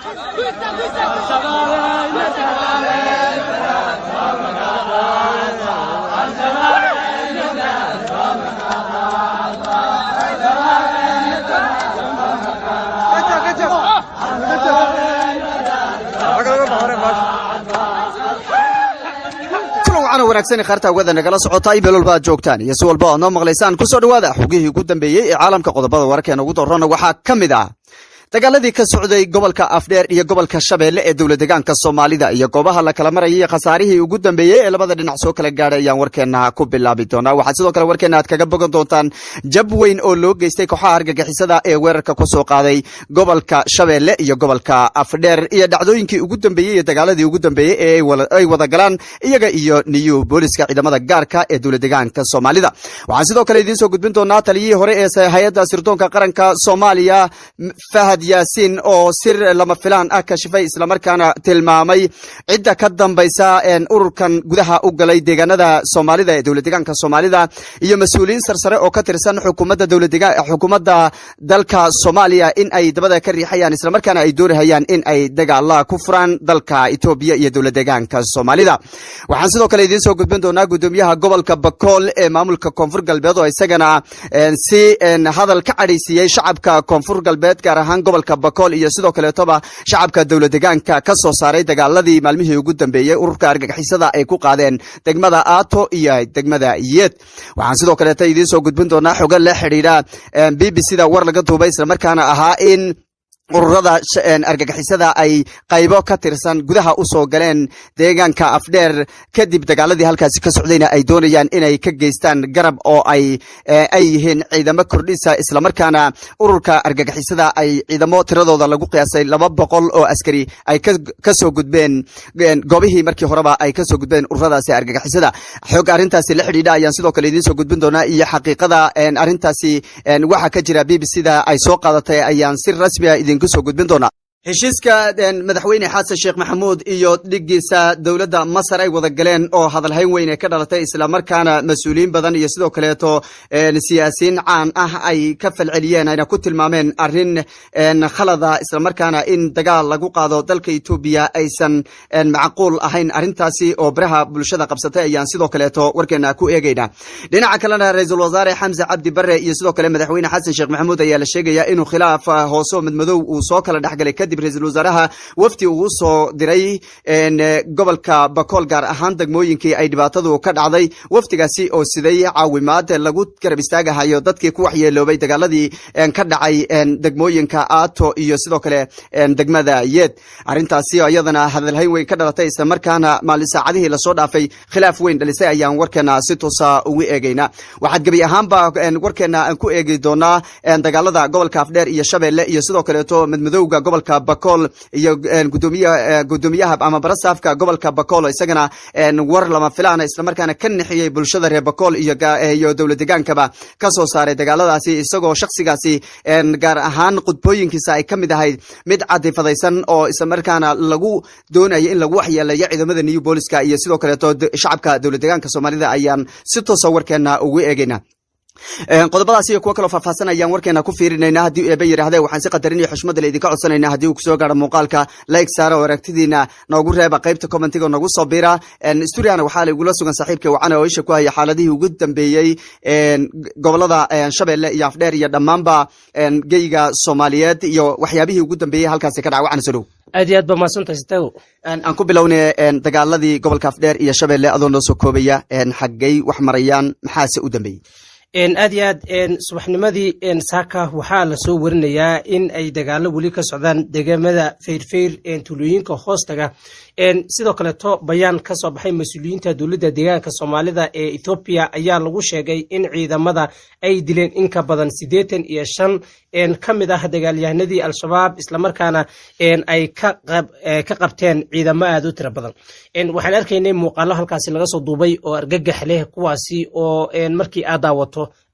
wanaagsan khaarta hawada nagala socota ay beelwalba aad joogtaan iyo si walba oad noo maqlaysaan ku soo dhowaada xogihii ugu dambeeyey ee caalamka qodobada wararkeena ugu darrona waxaa ka mid ah dagaaladii ka socday gobolka afdheer iyo gobolka shabeelle ee dowla degaanka soomaalida iyo goobaha la kala marayay khasaarihii ugu dambeeyey ee labada dhinac soo kala gaadhay ayaan warkeena ku bilaabi doonaa waxaad sidoo kale warkeena aad kaga bogan doontaan jab weyn oo loo geystay kooxaha argagixisada ee weerarka ku soo qaaday gobolka shabeelle iyo gobolka afdheer iyo dhacdooyinkii ugu dambeeyey iyo dagaaladii ugu dambeeyey ee ay wada galaan iyaga iyo new booliska ciidamada gaarka ee dowla degaanka soomaalida waxaan sidoo kale idiin soo gudbin doonaa taliyihii hore ee hay-adda sirdoonka qaranka soomaaliya fahad yaasiin oo sir lama filaan ah kashifay islamarkaana tilmaamay cidda ka dambaysa ururkan gudaha u galay deegaanada soomaalida ee dowla degaanka soomaalida iyo mas-uuliyiin sarsare oo ka tirsan xukuumadda xukuumadda dalka soomaaliya in ay dabada ka riixayaan islamarkaana ay doonahayaan in ay dagaala ku furaan dalka etoobiya iyo dowla degaanka soomaalida waxaan sidoo kale idiin soo gudbin doonaa gudoomiyaha gobolka bakool ee maamulka koonfur galbeed oo isagana si hadal ka cadhaysiiyey shacabka koonfur galbeed gaar ahaan gobolka bakool iyo sidoo kaleetoba shacabka dowla degaanka ka soo saaray dagaaladii maalmihii ugu dambeeyey ururka argagixisada ay ku qaadeen degmada aato iyo degmada yeed waxaan sidoo kaleeta idiin soo gudbin doonaa xogo la xidhiidha b b c da war laga duubay islamarkaana ahaa in ururada argagixisada ay qaybo ka tirsan gudaha u soo galeen deegaanka afdheer kadib dagaaladii halkaasi ka socdayna ay doonayaan inay ka geystaan garab oo ay ay yihiin ciidamo kordhisa islamarkaana ururka argagixisada ay ciidamo tiradooda lagu qiyaasay laba boqol oo askari ay ka soo gudbeen goobihii markii horeba ay ka soo gudbeen ururadaasi argagixisada xog arrintaasi la xidhiidha ayaan sidoo kale idiin soo gudbin doonaa iyo xaqiiqada arrintaasi waxa ka jira b b c da ay soo qaadatay ayaan si rasmi a idin kusoo gudbin doonaa heshiiska madaxweyne xasan sheekh maxamuud iyo dhigiisa dowladda masar ay wada galeen oo hadalhayn weyn ee ka dhalatay islamarkaana mas-uuliyiin badan iyo sidoo kaleeto siyaasiyiin caan ah ay ka falceliyeen ayna ku tilmaameen arrin khalada islamarkaana in dagaal lagu qaado dalka etoobiya aysan macquul ahayn arrintaasi oo baraha bulshada qabsatay ayaan sidoo kaleeto warkeena ku eegeynaa dhinaca kalena ra-iisul wasaare xamse cabdi bare iyo sidoo kale madaxweyne xasan sheekh maxamuud ayaa la sheegaya inuu khilaaf hoose madmadow uu soo kala dhexgalay kadib ra-isul wasaaraha wafdi uu soo diray gobolka bakool gaar ahaan degmooyinkii ay dhibaatadu ka dhacday wafdigaasi oo siday caawimaad lagu garab istaagahayo dadkii ku waxyeeloobay dagaaladii ka dhacay degmooyinka aato iyo sidoo kale degmada yeed arrintaasi iyadana hadalhayn weyn ka dhalatay islamarkaana maalin saacadihii lasoo dhaafay khilaaf weyn dhalisay ayaan warkeena si toosa ugu eegeyna waxaad gebi ahaanba warkeena aan ku eegi doonaa dagaalada gobolka afdheer iyo shabeelle iyo sidoo kaleeto madmadowga gobolka bakool iyo gudoomiyaha ama barasaafka gobolka bakool isagana war lama filaana islamarkaana ka nixiyey bulshada reer bakool iyo dowla degaankaba ka soo saaray dagaaladaasi isagoo shaksigaasi gaar ahaan qudbooyinkiisa ay ka mid ahayd mid cadifadaysan oo islamarkaana lagu doonaya in lagu waxyeeleeyo ciidamada new booliska iyo sidoo kaleeto shacabka dowla degaanka soomaalida ayaan si toosa warkeena ugu eegeyna qodobadaas iyo kuwo kaloo faahfaahsan ayaan warkeena ku fiirinayna haddii eeba yidhahdee waxaan si qadarin iyo xushmada le idinka codsanayna haddii uu kusoo gaaro muuqaalka like saara oo aragtidiina noogu reeba qaybta commentiga noogu soo bira stuuriana waxaa laigula sugan saaxiibka wacana oo isha ku haya xaaladihii ugu dambeeyey gobolada shabeelle iyo afdheer iyo dhammaanba geyga soomaaliyeed iyo waxyaabihii ugu dambeeyey halkaasi ka dhaca wacana soo dhow aad iyo aad ba mahadsantahay sitago aan ku bilowne dagaaladii gobolka afdheer iyo shabeelle adoo noo soo koobaya xaggay wax marayaan maxaase u dambeeyey aad iyo aad subaxnimadii saaka waxaa lasoo warinayaa in ay dagaalo weli ka socdaan degamada feyrfeyr tulooyinka hoostaga sidoo kaleeto bayaan ka soo baxay mas-uuliyiinta dowladda deegaanka soomaalida ee ethoobiya ayaa lagu sheegay in ciidamada ay dileen in ka badan siddeetan iyo shan ka mid ah dagaalyahanadii al-shabaab islamarkaana ay ka qabteen ciidamo aad u tiro badan waxaan arkaynay muuqaalo halkaasi laga soo duubay oo argagax leh kuwaasi oo markii aad daawato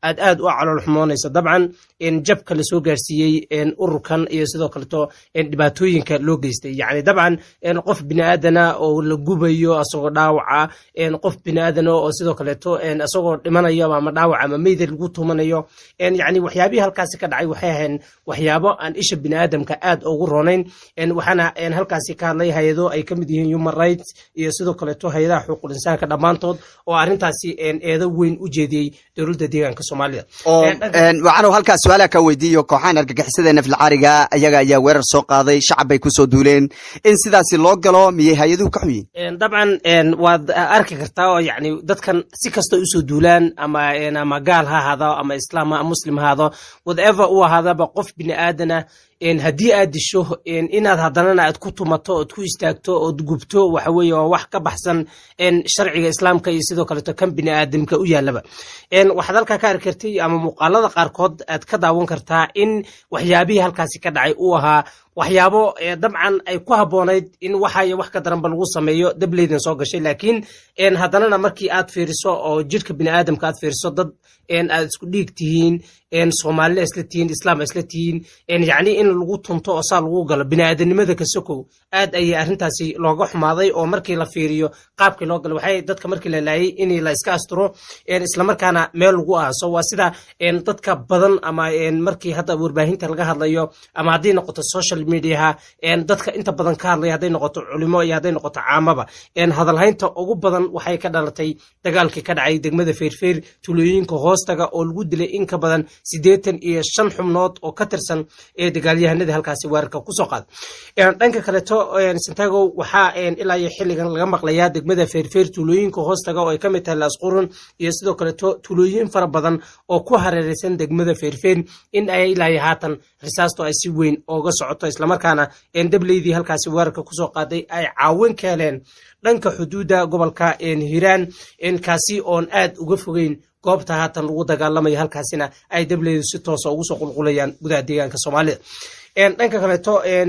aad aad u calool xumoonaysa dabcan jabka lasoo gaarsiiyey ururkan iyo sidoo kaleto dhibaatooyinka loo geystay yani dabcan qof biniaadana oo la gubayo asagoo dhaawaca qof biniaadana oo sidoo kaleeto asagoo dhimanayo ama dhaawac ama meyda lagu tumanayo yani waxyaabihii halkaasi ka dhacay waxay ahayn waxyaabo aan isha biniaadamka aad ugu roonayn waxaana halkaasi ka hadlay hay-ado ay ka mid yihiin human rights iyo sidoo kaleeto hay-adaha xuquuqul insaanka dhammaantood oo arrintaasi eedo weyn u jeediyey dowladda deegaanka soomaalida waxaanu halkaas su-aalaha ka weydiiyo kooxahan argagixisada naflcaariga ayaga ayaa weerar soo qaaday shacab bay kusoo duuleen in sidaasi loo galo miyay hay-aduhu ka xunyiin dabcan waad arki kartaa oo yani dadkan si kasta usoo duulaan ama ama gaal ha ahaado ama islaam muslim ha ahaado whatever u ahaadaba qof bini aadana haddii aad disho inaad haddanana aad ku tumato ood ku istaagto ood gubto waxa weeye waa wax ka baxsan sharciga islaamka iyo sidoo kaleeto kan bini aadamka u yaalaba waxaad halkaa ka arki kartay ama muuqaalada qaarkood aad ka daawan kartaa in waxyaabihii halkaasi ka dhacay uu ahaa waxyaabo dabcan ay ku habboonayd in waxayo wax ka daranba lagu sameeyo dableydan soo gashay laakiin haddanana markii aad fiiriso oo jirka biniaadamka aad fiiriso dad aad isku dhiig tihiin soomaalina isla tihiin islaam isla tihiin yacni in lagu tunto oo saa lagu galo biniaadanimada ka sokow aad ayay arrintaasi looga xumaaday oo markii la fiiriyo qaabkii loo galo waxay dadka markii la laayay in la iska asturo islamarkaana meel lagu aaso waa sida dadka badan ama markii hadda warbaahinta laga hadlayo ama haddii noqoto social mediaha dadka inta badan ka hadlaya hadday noqoto culimo iyo hadday noqoto caamaba hadalhaynta ugu badan waxay ka dhalatay dagaalkii ka dhacay degmada feerfeer tulooyinka hoostaga oo lagu dilay in ka badan siddeetan iyo shan xubnood oo ka tirsan ee dagaalyahanadii halkaasi weerarka kusoo qaada dhanka kaleeto santago waxaa ilaa iyo xilligan laga maqlayaa degmada feerfeer tulooyinka hoostaga oo ay ka mid tahay laasqurun iyo sidoo kaleeto tulooyin fara badan oo ku hareereysan degmada feerfeer in ay ilaa iyo haatan risaasto ay si weyn ooga socoto islamarkaana dableydii halkaasi weerarka kusoo qaaday ay caawin ka heleen dhanka xuduudda gobolka hiiraan kaasi oon aad uga fogeyn goobta haatan lagu dagaalamayo halkaasina ay dableydu si toosa ugu soo qulqulayaan gudaha deegaanka soomaalida dhanka kaleeto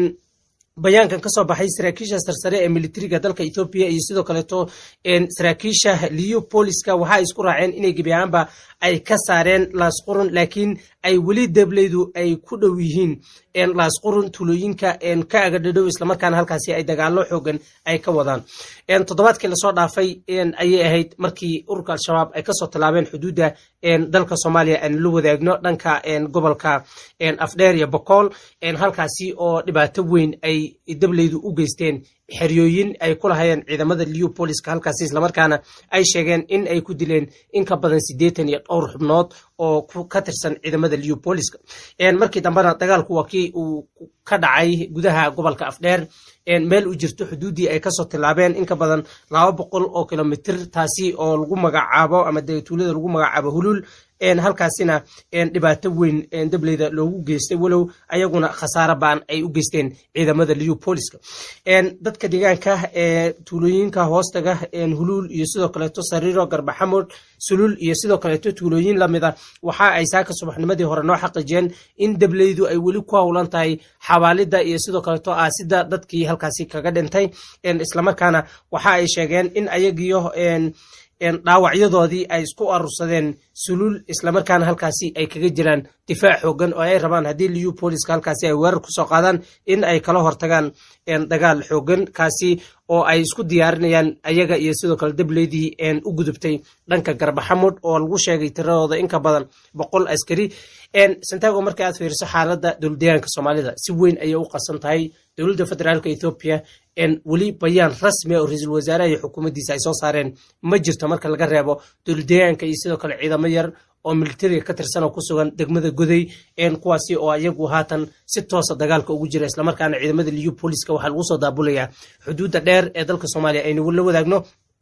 bayaankan ka soo baxay saraakiisha sarsare ee militariga dalka ethoobiya iyo sidoo kaleeto saraakiisha leopoliska waxa ay isku raaceen inay gebi ahaanba ay ka saareen laasqurun laakiin ay weli dableydu ay ku dhow yihiin laasqurun tulooyinka ka agadhadhow islamarkaana halkaasi ay dagaalo xoogan ay ka wadaan toddobaadkii lasoo dhaafay ayay ahayd markii ururka al-shabaab ay kasoo tallaabeen xuduudda dalka soomaaliya aan la wadaagno dhanka gobolka afdheer iyo bokool halkaasi oo dhibaato weyn ay dableydu u geysteen xeryooyin ay ku lahayeen ciidamada leopoliska halkaasi islamarkaana ay sheegeen in ay ku dileen in ka badan siddeetan iyo dhowr xubnood oo ka tirsan ciidamada leopoliska markii dambena dagaalku waa kii uu ka dhacay gudaha gobolka afdheer meel u jirto xuduuddii ay kasoo tilaabeen in ka badan laba boqol oo kilomitr taasi oo lagu magacaabo ama tuulada lagu magacaabo hulul halkaasina dhibaato weyn dableyda loogu geystay walow ayaguna khasaare baan ay u geysteen ciidamada leopoliska dadka deegaanka ee tuulooyinka hoostaga huluul iyo sidoo kaleeto sariiro garbaxamud sulul iyo sidoo kaleeto tuulooyin lamida waxa ay saaka subaxnimadii hore noo xaqiijiyeen in dableydu ay weli ku howlan tahay xawaalida iyo sidoo kaleeto aasida dadkii halkaasi kaga dhintay islamarkaana waxa ay sheegeen in ayagiyo dhaawacyadoodii ay isku arursadeen sulul islamarkaana halkaasi ay kaga jiraan difaac xoogan oo ay rabaan haddii leopoliska halkaasi ay weerar kusoo qaadaan in ay kala hortagaan dagaal xoogan kaasi oo ay isku diyaarinayaan ayaga iyo sidoo kale dableydii u gudubtay dhanka garbaxamud oo lagu sheegay tiradooda in ka badan boqol askari santago marka aad fiiriso xaaladda dowladdeegaanka soomaalida si weyn ayay u qasan tahay dowladda federaalka ethoobiya weli bayaan rasmi oo ra-iisul wasaaraha iyo xukuumaddiisa ay soo saareen ma jirto marka laga reebo dowladdeegaanka iyo sidoo kale ciidamo yar oo militariga ka tirsan oo ku sugan degmada goday kuwaasi oo ayagu haatan si toosa dagaalka ugu jira islamarkaana ciidamada leopoliska waxaa lagu soo daabulayaa xuduudda dheer ee dalka soomaaliya aynu la wadaagno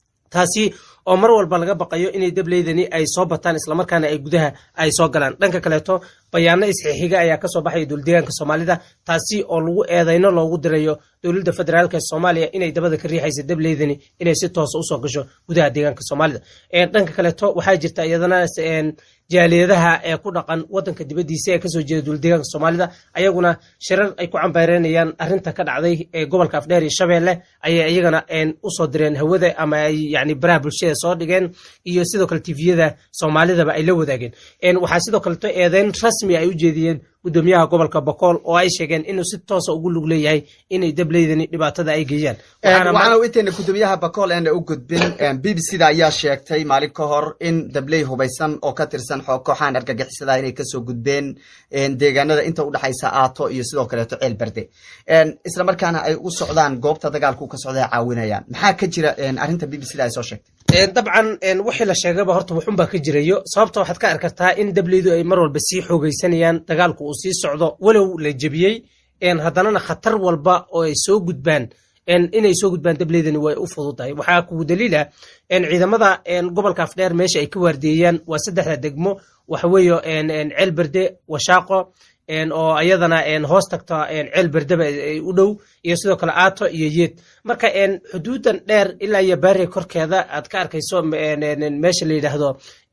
taasi oo mar walba laga baqayo inay dableydani ay soo bataan islamarkaana ay gudaha ay soo galaan dhanka kaleeto bayaano isxixiga ayaa kasoo baxaya dowladdeegaanka soomaalida taasi oo lagu eedeyno loogu dirayo dowladda federaalk ee soomaaliya inay dabada ka riixaysa dableydani inay si toosa usoo gasho gudaha deegaanka soomaalida dhanka kaleeto waxaa jirta iyadana jaaliyadaha ee ku dhaqan wadanka dibadiisa ee kasoo jeeda dowladdeegaanka soomaalida ayaguna shirar ay ku cambaareynayaan arinta ka dhacday ee gobolka afdheer iyo shabeelle ayay iyagana usoo direen hawada ama ay yani baraha bulshada soo dhigeen iyo sidoo kale tifiyada soomaalidaba ay la wadaageen waxaa sidoo kaleto eedeyn rasmi ay u jeediyeen gudoomiyaha gobolka bokool oo ay sheegeen inuu si toosa ugu lug leeyahay inay dableydani dhibaatada ay geeyaan waxaana inteena gudoomiyaha bakool eena u gudbin b b c da ayaa sheegtay maalin ka hor in dabley hubaysan oo ka tirsan kooxahan argagixisada inay kasoo gudbeen deegaanada inta udhexaysa aato iyo sidoo kaleeto ceel berde isla markaana ay u socdaan goobta dagaalku ka socda caawinayaan maxaa ka jira arrinta b b c da ay soo sheegtay dabcan wixii la sheegaba horta waxunbaa ka jirayo sababta waxaad ka arkartaa in dableydu ay mar walba sii xoogaysanayaan dagaalku uu sii socdo walow la jebiyey haddanana khatar walba oo ay soo gudbaan inay soo gudbaan dableydani way u fududahay waxaa kugu daliila ciidamada gobolka afdheer meesha ay ka waardeeyaan waa saddexda degmo waxaweeye ceel berde washaaqo oo ayadana hoos tagta ceel berdeba ay u dhow iyo sidoo kale aato iyo yeed marka xuduudan dheer ilaa iyo baari korkeeda aad ka arkayso meesha la yidhaahdo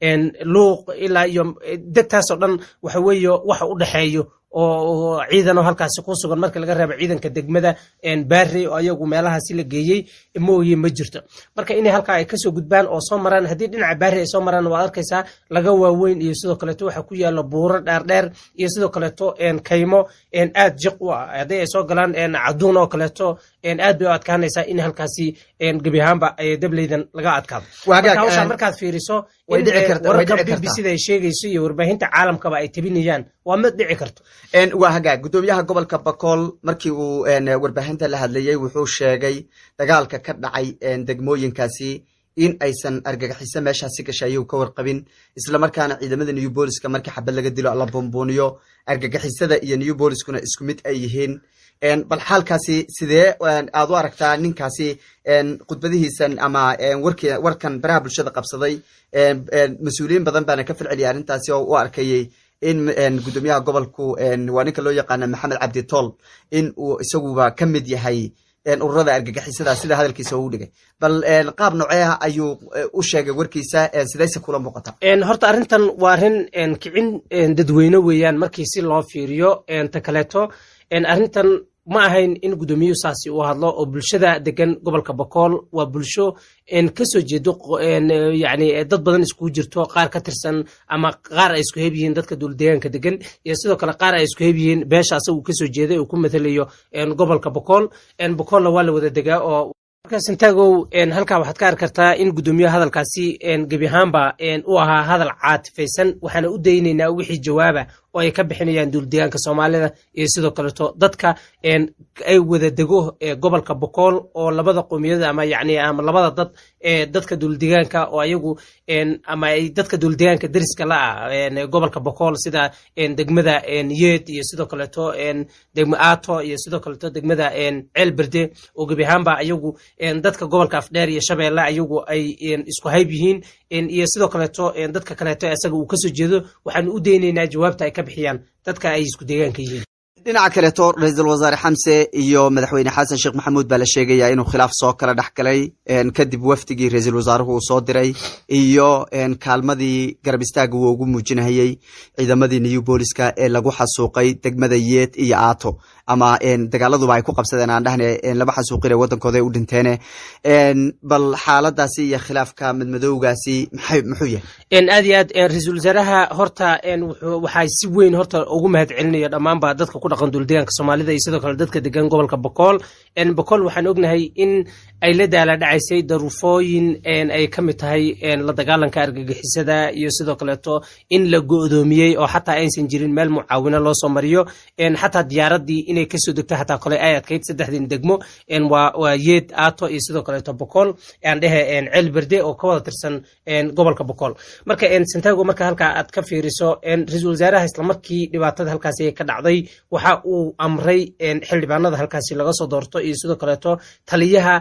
luuq ilaa iyo degtaasoo dhan waxa weeye waxa u dhexeeyo oo ciidanoo halkaasi ku sugan marka laga reebo ciidanka degmada baari oo ayagu meelahaasi la geeyey mooye ma jirto marka inay halkaa ay kasoo gudbaan oo soo maraan haddii dhinaca baari ay soo maraan waad arkaysaa laga waaweyn iyo sidoo kaleeto waxa ku yaala buuro dheerdheer iyo sidoo kaleeto kaymo aad jiq u ah haddii ay soo galaan caduun oo kaleeto aad bay u adkaanaysaa in halkaasi gebi ahaanba dableydan laga adkaado marka hawshaa markaad fiiriso wararka b b c da ay sheegayso iyo warbaahinta caalamkaba ay tabinayaan waa mid dhici karto waa hagaag gudoomiyaha gobolka bakool markii uu warbaahinta la hadlayey wuxuu sheegay dagaalka ka dhacay degmooyinkaasi in aysan argagaxiso meeshaasi gashay ayuu ka warqabin islamarkaana ciidamada new booliska markii xabad laga dilo la buunbuuniyo argagixisada iyo new booliskuna isku mid ay yihiin bal xaalkaasi sidee aad u aragtaa ninkaasi khudbadihiisan ama warkan baraha bulshada qabsaday mas-uuliyiin badan baana ka falceliyay arrintaasi oo u arkayey in gudoomiyaha gobolku waa ninka loo yaqaana maxamed cabdi tool in uu isaguba ka mid yahay ururada argagixisada sida hadalkiisa uu dhigay bal qaab noocee ayuu u sheegay warkiisa sidayse kula muuqata horta arrintan waa arrin kicin dadweyne weeyaan markii si loo fiiriyo ta kaleeto arrintan ma ahayn in gudoomiyuhu saasi uu hadlo oo bulshada degan gobolka bakool waa bulsho kasoo jeedo yani dad badan iskugu jirto qaar ka tirsan ama qaar ay isku heb yihiin dadka dowladdeegaanka degan iyo sidoo kale qaar ay isku heb yihiin beesha asagu kasoo jeeday uu ku mathalayo gobolka bakool bakoolna waa la wada degaa oo sintaagow halkaa waxaad ka arki kartaa in gudoomiyaha hadalkaasi gebi ahaanba u ahaa hadal caatifaysan waxaana u daynaynaa wixii jawaaba oo ay ka bixinayaan dowladdeegaanka soomaalida iyo sidoo kaleeto dadka ay wada dego gobolka bokool oo labada qoomiyada ama yani ama labada dad ee dadka dowladdeegaanka oo ayagu ama ay dadka dowladdeegaanka deriska la ah gobolka bokool sida degmada yeed iyo sidoo kaleeto degma aato iyo sidoo kaleeto degmada ceel berde oo gebi ahaanba ayagu dadka gobolka afdheer iyo shabeelle ayagu ay isku hayb yihiin iyo sidoo kaleeto dadka kaleeto isaga uu kasoo jeedo waxaanu u daynaynaa jawaabta ay ka bixiyaan dadka ay isku deegaanka yihiin dhinaca kaleeto ra-iisul wasaare xamse iyo madaxweyne xasan sheekh maxamuud baa la sheegayaa inuu khilaaf soo kala dhex galay kadib wafdigii ra-iisul wasaaruhu uu soo diray iyo kaalmadii garab istaaga uu ugu muujinayey ciidamadii new booliska ee lagu xasuuqay degmada yeed iyo aato ama dagaaladuba ay ku qabsadeen aan dhahne laba xasuuqin ee waddankooda ay u dhinteene bal xaaladaasi iyo khilaafka madmadowgaasi maxay muxuu yahay aad iyo aad ra-iisul wasaaraha horta waxaa si weyn horta ugu mahad celinaya dhammaanba dadka ku dhaqan dowladdeegaanka soomaalida iyo sidoo kale dadka degan gobolka bokool bokool waxaan ognahay in ay la daala dhacaysay daruufooyin ay ka mid tahay la dagaalanka argagixisada iyo sidoo kaleeto in la go-doomiyey oo xataa aysan jirin meel mucaawino loo soo mariyo xataa diyaaradii inay kasoo degto xataa kole ay adkayd saddexdin degmo waa yeed aato iyo sidoo kaleeto bokool aan dhehe ceel berde oo ka wada tirsan gobolka bokool marka santago marka halkaa aad ka fiiriso ra-iisul wasaaraha islamarkii dhibaatada halkaasi ka dhacday waxa uu amray xildhibaanada halkaasi laga soo doorto iyo sidoo kaleeto taliyaha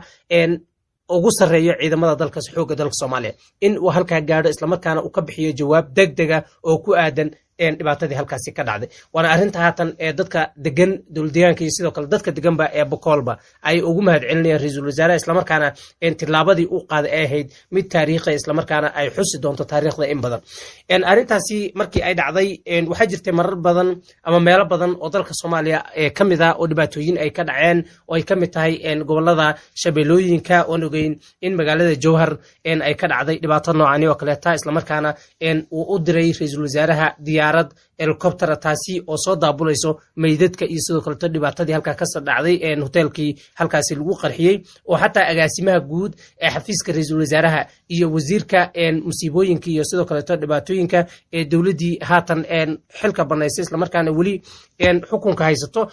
ugu sarreeyo ciidamada dalkaas xoogga dalka soomaaliya in uu halkaa gaadho islamarkaana uu ka bixiyo jawaab deg dega oo ku aadan dhibaatadii halkaasi ka dhacday waana arrinta haatan ee dadka degan dowladdeegaanka iyo sidoo kale dadka deganba ee bokoolba ay ugu mahad celinayaan ra-iisul wasaaraha islamarkaana tilaabadii u qaaday ay ahayd mid taariikha islamarkaana ay xusi doonto taariikhda in badan arrintaasi markii ay dhacday waxaa jirtay marar badan ama meelo badan oo dalka soomaaliya ka mid ah oo dhibaatooyin ay ka dhaceen oo ay ka mid tahay gobolada shabeellooyinka oon ogeyn in magaalada jowhar ay ka dhacday dhibaato noocani oo kaleeta islamarkaana uu u diray ra-iisul wasaaraha diyaarad helicoptera taasi oo soo daabulayso meydadka iyo sidoo kaleeto dhibaatadii halkaa kasoo dhacday hoteelkii halkaasi lagu qarxiyey oo xataa agaasimaha guud ee xafiiska ra-iisul wasaaraha iyo wasiirka musiibooyinka iyo sidoo kaleeto dhibaatooyinka ee dowladdii haatan xilka banaysay islamarkaana weli xukunka haysato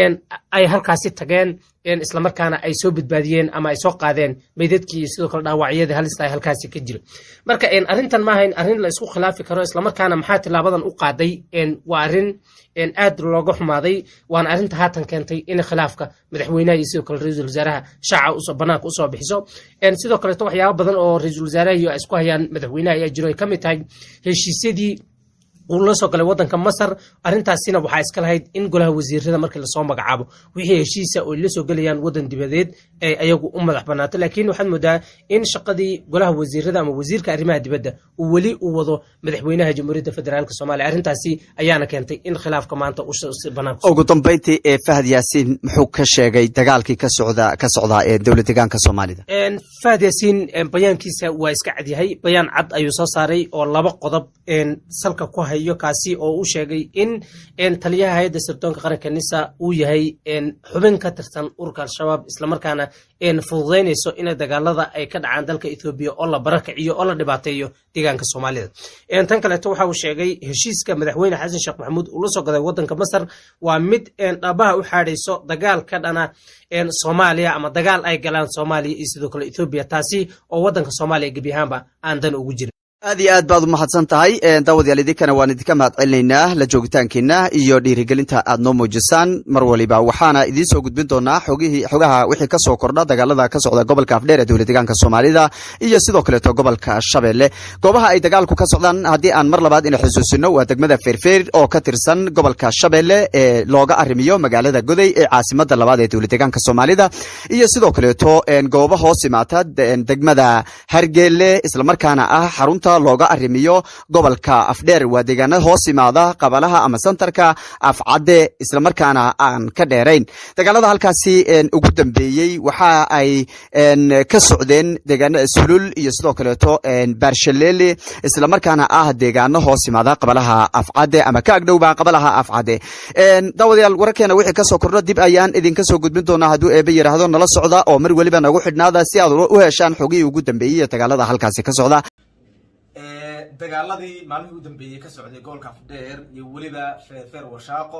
ay halkaasi tageen islamarkaana ay soo badbaadiyeen ama ay soo qaadeen meydadkii iyo sidoo kale dhaawacyadii halista halkaasi ka jira marka arrintan maaha in arrin la isku khilaafi karo islamarkaana maxaa tilaabadan u qaaday waa arrin aad looga xumaaday waana arrinta haatan keentay in khilaafka madaxweynaha iyo sidoo kale ra-iisul wasaaraha shaaca banaanka usoo bixiso sidoo kaleeto waxyaaba badan oo ra-iisul wasaaraha iyo ay isku hayaan madaxweynaha ayaa jiro ay ka mid tahay heshiisyadii uu la soo galay waddanka masar arrintaasina waxaa iska lahayd in golaha wasiirada markii lasoo magacaabo wixii heshiisa oo la soo gelayaan waddan dibadeed ay ayagu u madax banaato laakiin waxaad moodaa in shaqadii golaha wasiirada ama wasiirka arrimaha dibadda uu weli u wado madaxweynaha jamhuuriyadda federaalk soomaaliya arrintaasi ayaana keentay in khilaafka maanta banaanka ugu dambeyntii ee fahad yaasiin muxuu ka sheegay dagaalkii ka socda ka socdaa ee dowlad deegaanka soomaalida fahad yaasiin bayaankiisa waa iska cadyahay bayaan cad ayuu soo saaray oo laba qodob salka ku hayo kaasi oo u sheegay in taliyaha hay-adda sirdoonka qaranka nisa uu yahay xubin ka tirsan ururka al-shabaab islamarkaana fududaynayso in dagaalada ay ka dhacaan dalka ethoobiya oo la barakiciyo oo la dhibaateeyo deegaanka soomaalida tan kaleeto waxa uu sheegay heshiiska madaxweyne xasan sheekh maxamuud uu la soo gaday waddanka masar waa mid dhabaha u xaadhayso dagaal ka dhana soomaaliya ama dagaal ay galaan soomaaliya iyo sidoo kale ethoobiya taasi oo waddanka soomaaliya gebi ahaanba aan dan ugu jirin aad iyo aad baad u mahadsan tahay daawadayaal idinkana waan idinka mahad celinaynaa la joogitaankiina iyo dhiirigelinta aad noo muujisaan mar waliba waxaana idiin soo gudbin doonaa xogihii xogaha wixii ka soo kordha dagaalada ka socda gobolka afdheer ee dowlad deegaanka soomaalida iyo sidoo kaleeto gobolka shabeelle goobaha ay dagaalku ka socdaan haddii aan mar labaad ina xusuusino waa degmada feerfeer oo ka tirsan gobolka shabeelle ee looga arrimiyo magaalada goday ee caasimada labaad ee dowlad deegaanka soomaalida iyo sidoo kaleeto goobo hoos imaata degmada hargeele islamarkaana ah xarunta looga arrimiyo gobolka afdheer waa deegaanada hoos imaada qabalaha ama santarka afcadde islamarkaana aan ka dheerayn dagaalada halkaasi ugu dambeeyey waxa ay ka socdeen deegaanada sulul iyo sidoo kaleeto barshalele islamarkaana ah deegaano hoos imaada qabalaha afcadde ama ka agdhowba qabalaha afcadde daawadayaal wararkeena wixii kasoo kordho dib ayaan idinka soo gudbin doonaa hadduu eebe yidhaahdo nala socda oo mar weliba nagu xidhnaada si aad u heshaan xogihii ugu dambeeyey iyo dagaalada halkaasi ka socda dagaaladii maalmihii u dambeeyey ka socday gobolka afdheer iyo weliba feerfeer washaaqo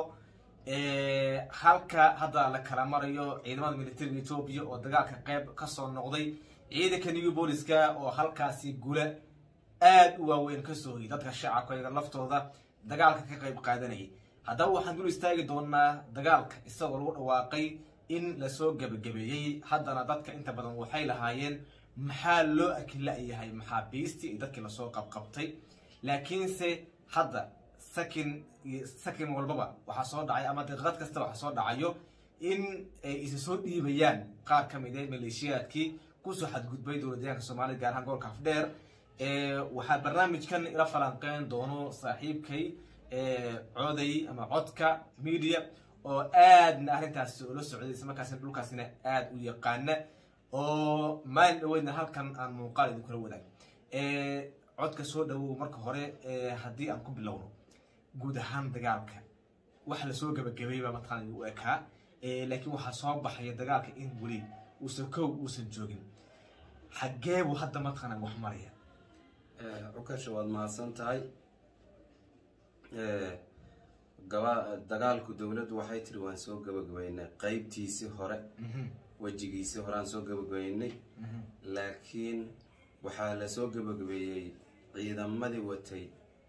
halka hadda la kala marayo ciidamada militariga etoobiya oo dagaalka qayb kasoo noqday ciidanka new booliska oo halkaasi gula aada u waaweyn kasoo hoyay dadka shacabka iyaga laftooda dagaalka ka qayb qaadanayay haddaba waxaan dul istaagi doonaa dagaalka isagoo lagu dhawaaqay in lasoo gebagabeeyey haddana dadka inta badan waxay lahaayeen maxaa loo akila-yahay maxaabiistii iyo dadkii lasoo qabqabtay laakiinse hadda sakin sakin walbaba waxaa soo dhacay ama daqiiqad kasta waxaa soo dhacayo in ay isa soo dhiibayaan qaar ka mid a maleeshiyaadkii kusoo xadgudbay dowlad deegaanka soomaalida gaar ahaan gobolka afdheer waxaa barnaamijkan ila falanqeyn doono saaxiibkay coday ama codka media oo aadna arrintaasi ula socday islamarkaasina dhulkaasina aada u yaqaana oo maalin dhaweydna halkan aan muuqaal idinkula wadaag codka soo dhawow marka hore haddii aan ku bilowno guud ahaan dagaalka waxa lasoo gabagabay baa mataqaana u ekaa laakiin waxaa soo baxaya dagaalka in weli uusan kow uusan joogin xaggee buu hadda mataqaana wax maraya cukasha waad mahadsan tahay gaba dagaalku dowladdu waxay tiri waan soo gabagabaynay qeybtiisii hore wejigiisii hore aan soo gabagabaynay laakiin waxaa lasoo gabagabeeyey ciidamadii watay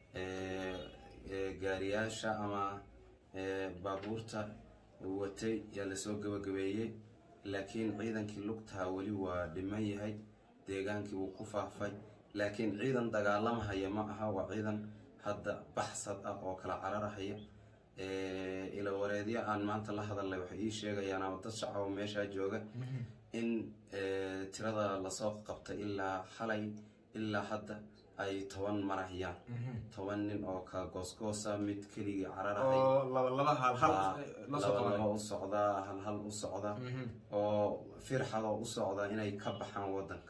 gaariyaasha ama baabuurta watay yaa lasoo gabagabeeyey laakiin ciidankii lugtaa weli waa dhiman yahay deegaankii wuu ku faafay laakiin ciidan dagaalamahaya ma aha waa ciidan hadda baxsad ah oo kala cararahaya ila wareedyo aan maanta la hadalnay waxay ii sheegayaan ama dad shacaba meeshaa jooga in tirada lasoo qabtay ilaa xalay ilaa hadda ay toban marahayaan toban nin oo kala goosgoosa mid keligii cararahay oo laba laba hal hal la soo laba laba qabanay u socdaa hal hal u socda oo firxadoo u socda inay ka baxaan wadanka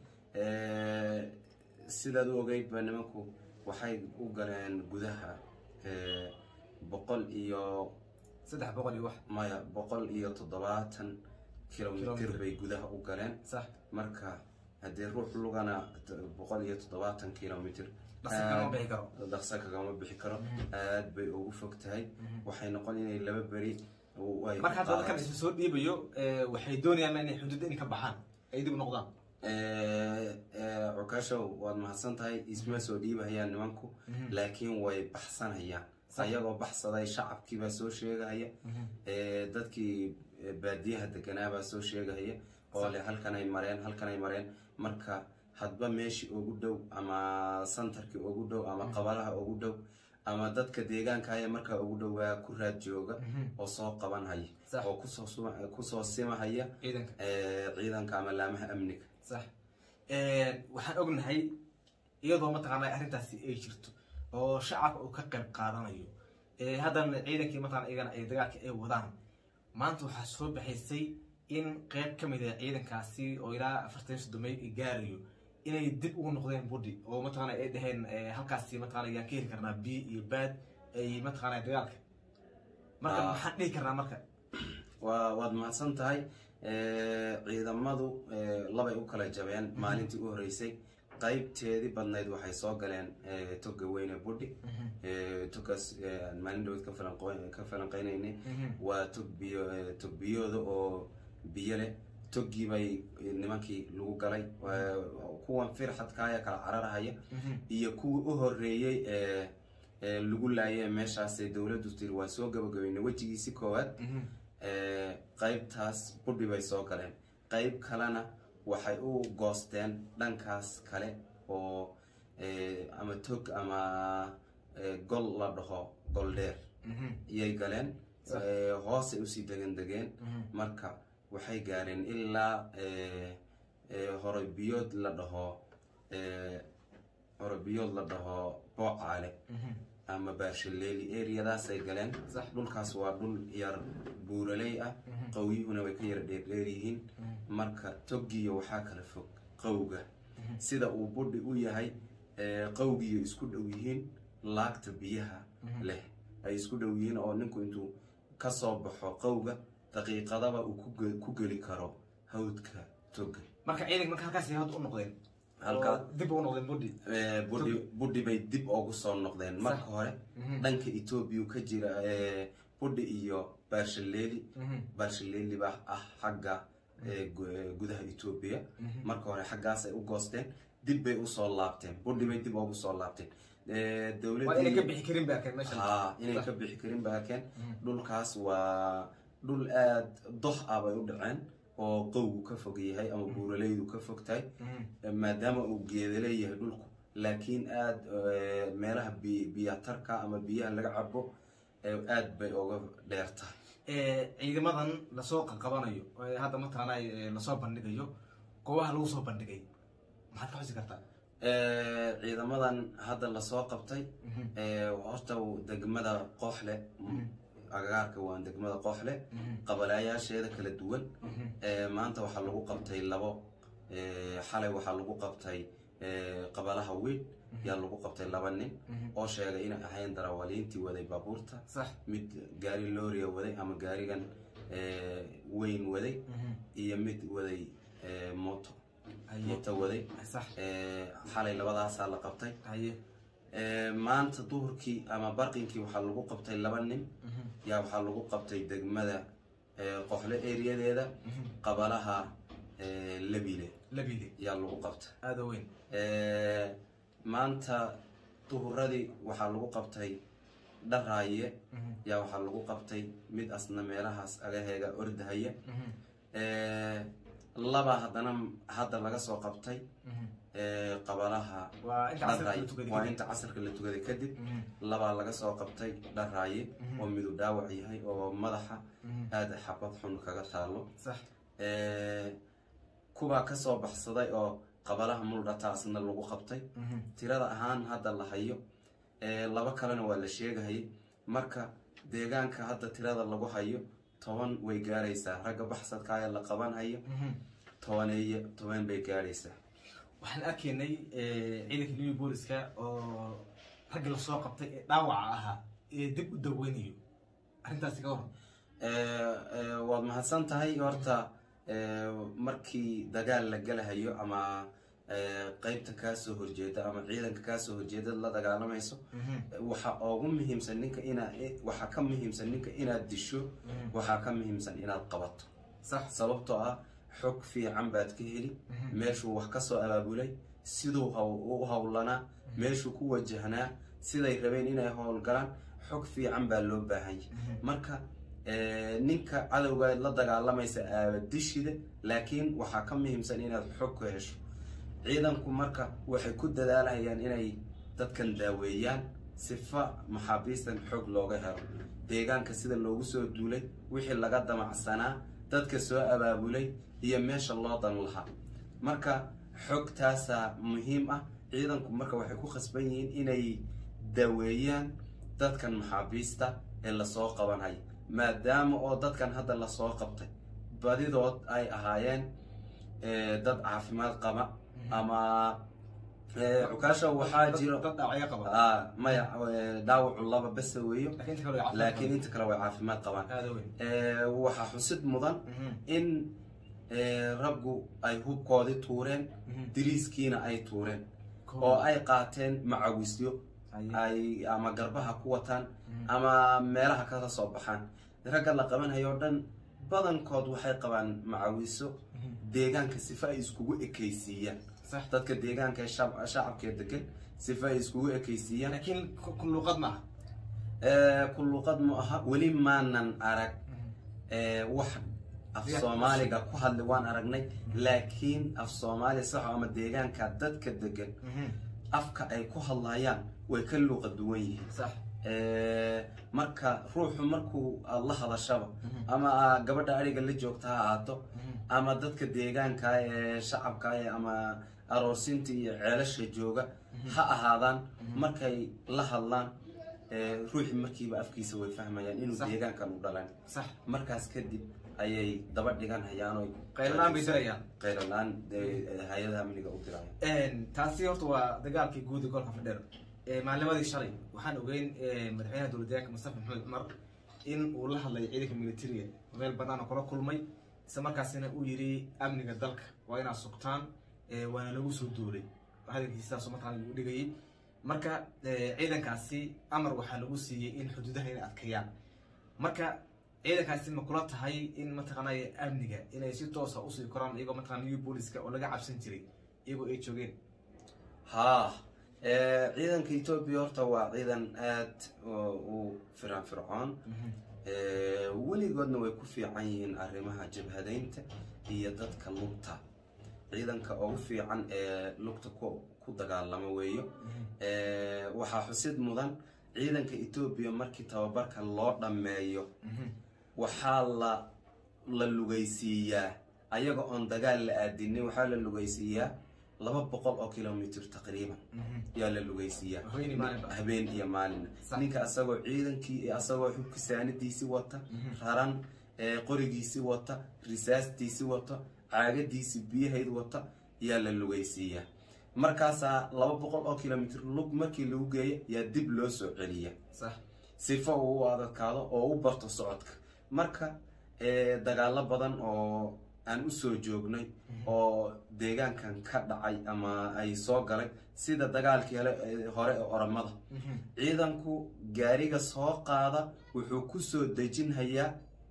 sidaad u ogeydba nimanku waxay u galeen gudaha eh, boqol iyo saddex boqol iyo wax maya boqol iyo toddobaatan kilomitir Kilomitir. bay gudaha u galeen sax marka haddii ruux lugana t- boqol iyo toddobaatan kilomitir dhaqso kama bixi karo dhaqso kagama bixi karo aad bay ugu fog tahay waxay noqon inay laba beri u- ay marka hadda dadkan qaadato. isu soo dhiibayo eh, waxay doonayaan inay xuduudda inay ka baxaan ay dib u noqdaan Eh, eh, cukaashow waad mahadsan tahay isma soo dhiibahayaan nimanku laakiin way baxsanayaan ayagoo baxsaday shacabkiibaa soo sheegahaya Eh, dadkii eh, baadiyaha deganaabaa soo sheegahaya oo le halkanay mareen halkanay mareen marka hadba meeshii ugu dhow ama santarkii ugu dhow ama qabalaha ugu dhow ama dadka deegaankaya markaa ugu dhowaa ku raad jooga oo soo qabanhaya Sax. oo kusoo suma- kusoo simahaya ciidanka eh, ciidanka ama laamaha amniga sax waxaan ognahay iyadoo mataqaana arrintaasi ay jirto oo shacabka uu ka qayb qaadanayo Eh, haddana ciidankii mataqana iyagana ay dagaalka ay wadaan maanta waxaa soo baxaysay in qayb ka mid ah ciidankaasi oo ilaa afartan soddomay gaarayo inay dib ugu noqdeen budi oo mataqana ay dhaheen eh, halkaasi mataqana ayaan ka heli karnaa biyo iyo baad ay mataqana dagaalka marka Ah. maxaan dhihi karnaa marka waa waad mahadsan tahay Eh, ciidamadu eh, labay u kala jabeen maalintii u horeysay qaybteedii badnayd waxay soo galeen eh, toga weyne budhi Eh, togaas eh, aan maalin dhaweyd ka falanqo- ka falanqeynaynay waa tog biyo eh, tog biyooda oo biyo leh toggii bay eh, nimankii lagu galay Waa- kuwan firxadkaaya kala cararahaya iyo kuwii u horeeyey ee ee lagu laayay meeshaasee dowladdu tiri waa soo gabagabeynay wejigiisi koowaad ee, qaybtaas budhi bay soo galeen qayb kalena waxay u goosteen dhankaas kale oo ee, ama tog ama ee, gol la dhaho gol dheer iyay galeen ee, hoosay usii degan degeen marka waxay gaareen ilaa ee, ee, hore biyood la dhaho ee, hore biyood la dhaho boocaale ama baashaleeli areadaasay galeen Sax. dhulkaas waa dhul yar buuraley ah qawyuhuna way ka yar dheerdheer yihiin marka togiyo waxaa kala fog qawga sida uu budhi u yahay ee, qawgiyo isku dhow yihiin laagta biyaha leh ay isku dhow yihiin oo ninku intuu ka soo baxo qawga daqiiqadaba uu ku ge- ku geli karo hawdka toga marka ciidanka marka halkaasi hadda u noqdeen Halka- oo dib ugu noqdeen budi Ee, budhi budhi bay dib ugu soo noqdeen marka hore dhanka etoobiya ka jira ee, budhi iyo baarshaleeli baarshaleeli baa ah xagga ee, gu- ee, gudaha etoobiya marka hore xaggaas ay u goosteen dib bay usoo laabteen budhi bay dib ugu soo laabteen Ee, waa inay ka dowladii bixi karin ba arkeen meeshan haa inay ka bixi karin ba arkeen dhulkaas waa dhul aad doh ah bay u dhaceen oo qowgu ka fog yahay ama buuralaydu ka fog tahay maadaama uu geeda leeyahay dhulku laakiin aad eh, meelaha bi- biyatarka ama biyaha laga cabo eh, aad bay uga dheer tahay Eh, ciidamadan lasoo qabanayo ee hadda mataqaana eh, lasoo bandhigayo goobaha lagu soo bandhigay maxaad ka xusi kartaa Eh, ciidamadan hadda lasoo qabtay eh, horta degmada qooxle agagaarka waa degmada qooxle qabalaayaasheeda kala duwan Eh, maanta waxaa lagu qabtay labo Eh, xalay waxaa lagu qabtay eh, qabalaha weyn yaa lagu qabtay laba nin oo sheegay inay ahayn darawaliintii waday baabuurta sax mid gaari looriya waday ama gaarigan eh, weyn waday iyo mid waday eh, moto Haye. moto waday sax Eh, xalay labadaasaa la qabtay haye Eh, maanta duhurkii ama barqinkii waxaa lagu qabtay laba nin yaa waxaa lagu qabtay degmada eh, qoxle eriyadeeda qabalaha eh, labile labile yaa lagu qabtay aada u weyn Eh, maanta duhuradii waxaa lagu qabtay dharaaye yaa waxaa lagu qabtay mid asna meelahaas agaheega ordahaya Eh, laba haddana hadda laga soo qabtay ee, qabalaha waa inta casarka Dharaaye. la tukaday waa kadib. inta casarka la tukaday kadib Mhm. labaa laga soo qabtay dharaaye oo midub dhaawac yahay oo madaxa Mhm. aada xabad xun kaga taalo sax Ee, kubaa kasoo baxsaday oo qabalaha muldhataasna lagu qabtay Mhm. tirada ahaan hadda la hayo ee, laba kalena waa la sheegahayay marka deegaanka hadda tirada lagu hayo toban way gaaraysaa ragga baxsadka ee la qaban hayo Mhm. tobaneeye toban bay gaaraysaa waxaan arkaynay eh, ciidanka new booliska oo raggi lasoo qabtay ee dhaawaca ahaa ee dib u daweynayo arrintaasi ka waran Ee, ee, waad mahadsan tahay horta ee, markii dagaal la galahayo ama ee, qeybta kaasoo horjeeda ama ciidanka kaasoo horjeeda la dagaalamayso waxaa ugu muhiimsan ninka inaa waxaa ka muhiimsan ninka inaad disho waxaa ka muhiimsan inaad qabato sax sababtoo ah xog fiican baad ka heli meeshuu wax kasoo abaabulay siduu haw- u howlanaa meeshuu ku wajahnaa siday rabeen inay howlgalaan xog fiican baa loo baahan yahay marka eh, ninka cadowga la dagaalamaysa aabadishida laakiin waxaa ka muhiimsan inaad xog ku hesho ciidanku marka waxay ku dadaalhayaan inay dadkan daaweeyaan sifa maxaabiistan xog looga helo deegaanka sida loogu soo duulay wixii laga damacsanaa dadka soo abaabulay iyo meesha loo dan lahaa marka xogtaasaa muhiim ah ciidanku marka waxay ku khasban yihiin inay daaweeyaan dadkan maxaabiista ee lasoo qabanaya maadaama oo dadkan hadda lasoo qabtay badidood ay ahaayeen eh, dad caafimaad qaba ama eh, cukaasha waxaa Dad- jiro dad dhaawacyo qaba Ah, maya eh, dhaawacu laba bese weeyo laakiin inta kale way caafimaad laakiin inta kale way caafimaad qabaan qabaan. aad u weyn Eh, waxaa xusid mudan in eh, raggu ay hubkoodii tuureen Mhm. diriiskiina ay tuureen Cool. oo ay qaateen macawisyo Aye. ay ama garbaha ku wataan ama meelaha kala soo baxaan ragga la qabanhayo o dhan badankood waxay qabaan macawiso deegaanka sifa ay iskugu ekaysiiyaan sax dadka deegaanka ee shacab- shacabkee degan sifa ay iskugu ekaysiiyaan laakiin ku- ku luuqad ma aha Eh, ku luuqad mu aha weli maanan arag eh, wax af Ya- soomaaliga ku hadli waan aragnay laakiin af soomaali saxo ama deegaanka dadka degan afka ay ku hadlayaan way ka luuqa duwan yihiin sax Eh, marka ruuxu markuu aad la hadashaba ama aa gabadha ariga la joogta ha ahaato ama dadka deegaanka ee shacabka ee ama aroorsinta iyo ceelasha jooga ha ahaadaan markay la hadlaan eh, ruuxi markiiba afkiisa way fahmayaan inuu Sax. deegaankan u dhalan sax markaas kadib ayay daba dhigan hayaan oo qaylaan bay dirayaan qaylalaan hay-adaha amniga u dirayaan taasi horta waa dagaalkii guud ee gobolka fadheer maalnimadii shalay waxaan ogeyn madaxweynaha dowlad deegaanka mustafa maxamed cumar in uu la hadlay ciidanka militariga meel banaan oo kula kulmay isla markaasina uu yidhi amniga dalka waa inaad sugtaan eh, waana lagu soo duulay hadalkiisa sidaas markaan lagu dhigayay marka eh, ciidankaasi amar waxaa lagu siiyey in xuduudaha inay adkeeyaan marka ciidankaasi ma kula tahay in mataqaanay amniga inay si toosa usii koraan iyagoo mataqana new booliska oo laga cabsan jiray iyagoo ay joogeen haa eh, ciidanka etoobiya horta waa ciidan aad u firan fircoon Eh, weligoodna way ku fiican yihiin arrimaha jabhadaynta iyo dadka lugta ciidanka ugu fiican ee lugta ku ku dagaalama weeyo Eh, waxaa xusid mudan ciidanka etoobiya markii tababarka loo dhammeeyo waxaa la la lugaysiiyaa ayaga oon dagaal la aadinin waxaa la lugaysiiyaa laba boqol oo kilomitr taqriiban yaa la lugaysiiyaa Habeen iyo maalinba. habeen iyo maalin Sax. ninka asagoo ciidankii asagoo xubka saanidiisi wata raran ee qorigiisi wata risaastiisi wata caagadiisi biyahayd wata yaa la lugaysiiyaa markaasaa laba boqol oo kilomitr lug markii lagu geeyo yaa dib loo soo celiya sax sifo uu u adadkaado oo u barto socodka marka eh, dagaalo badan oo aan usoo joognay oo deegaankan ka dhacay ama ay soo galay sida dagaalkii hele ee hore ee oramada ciidanku gaariga soo qaada wuxuu kusoo dejinhayaa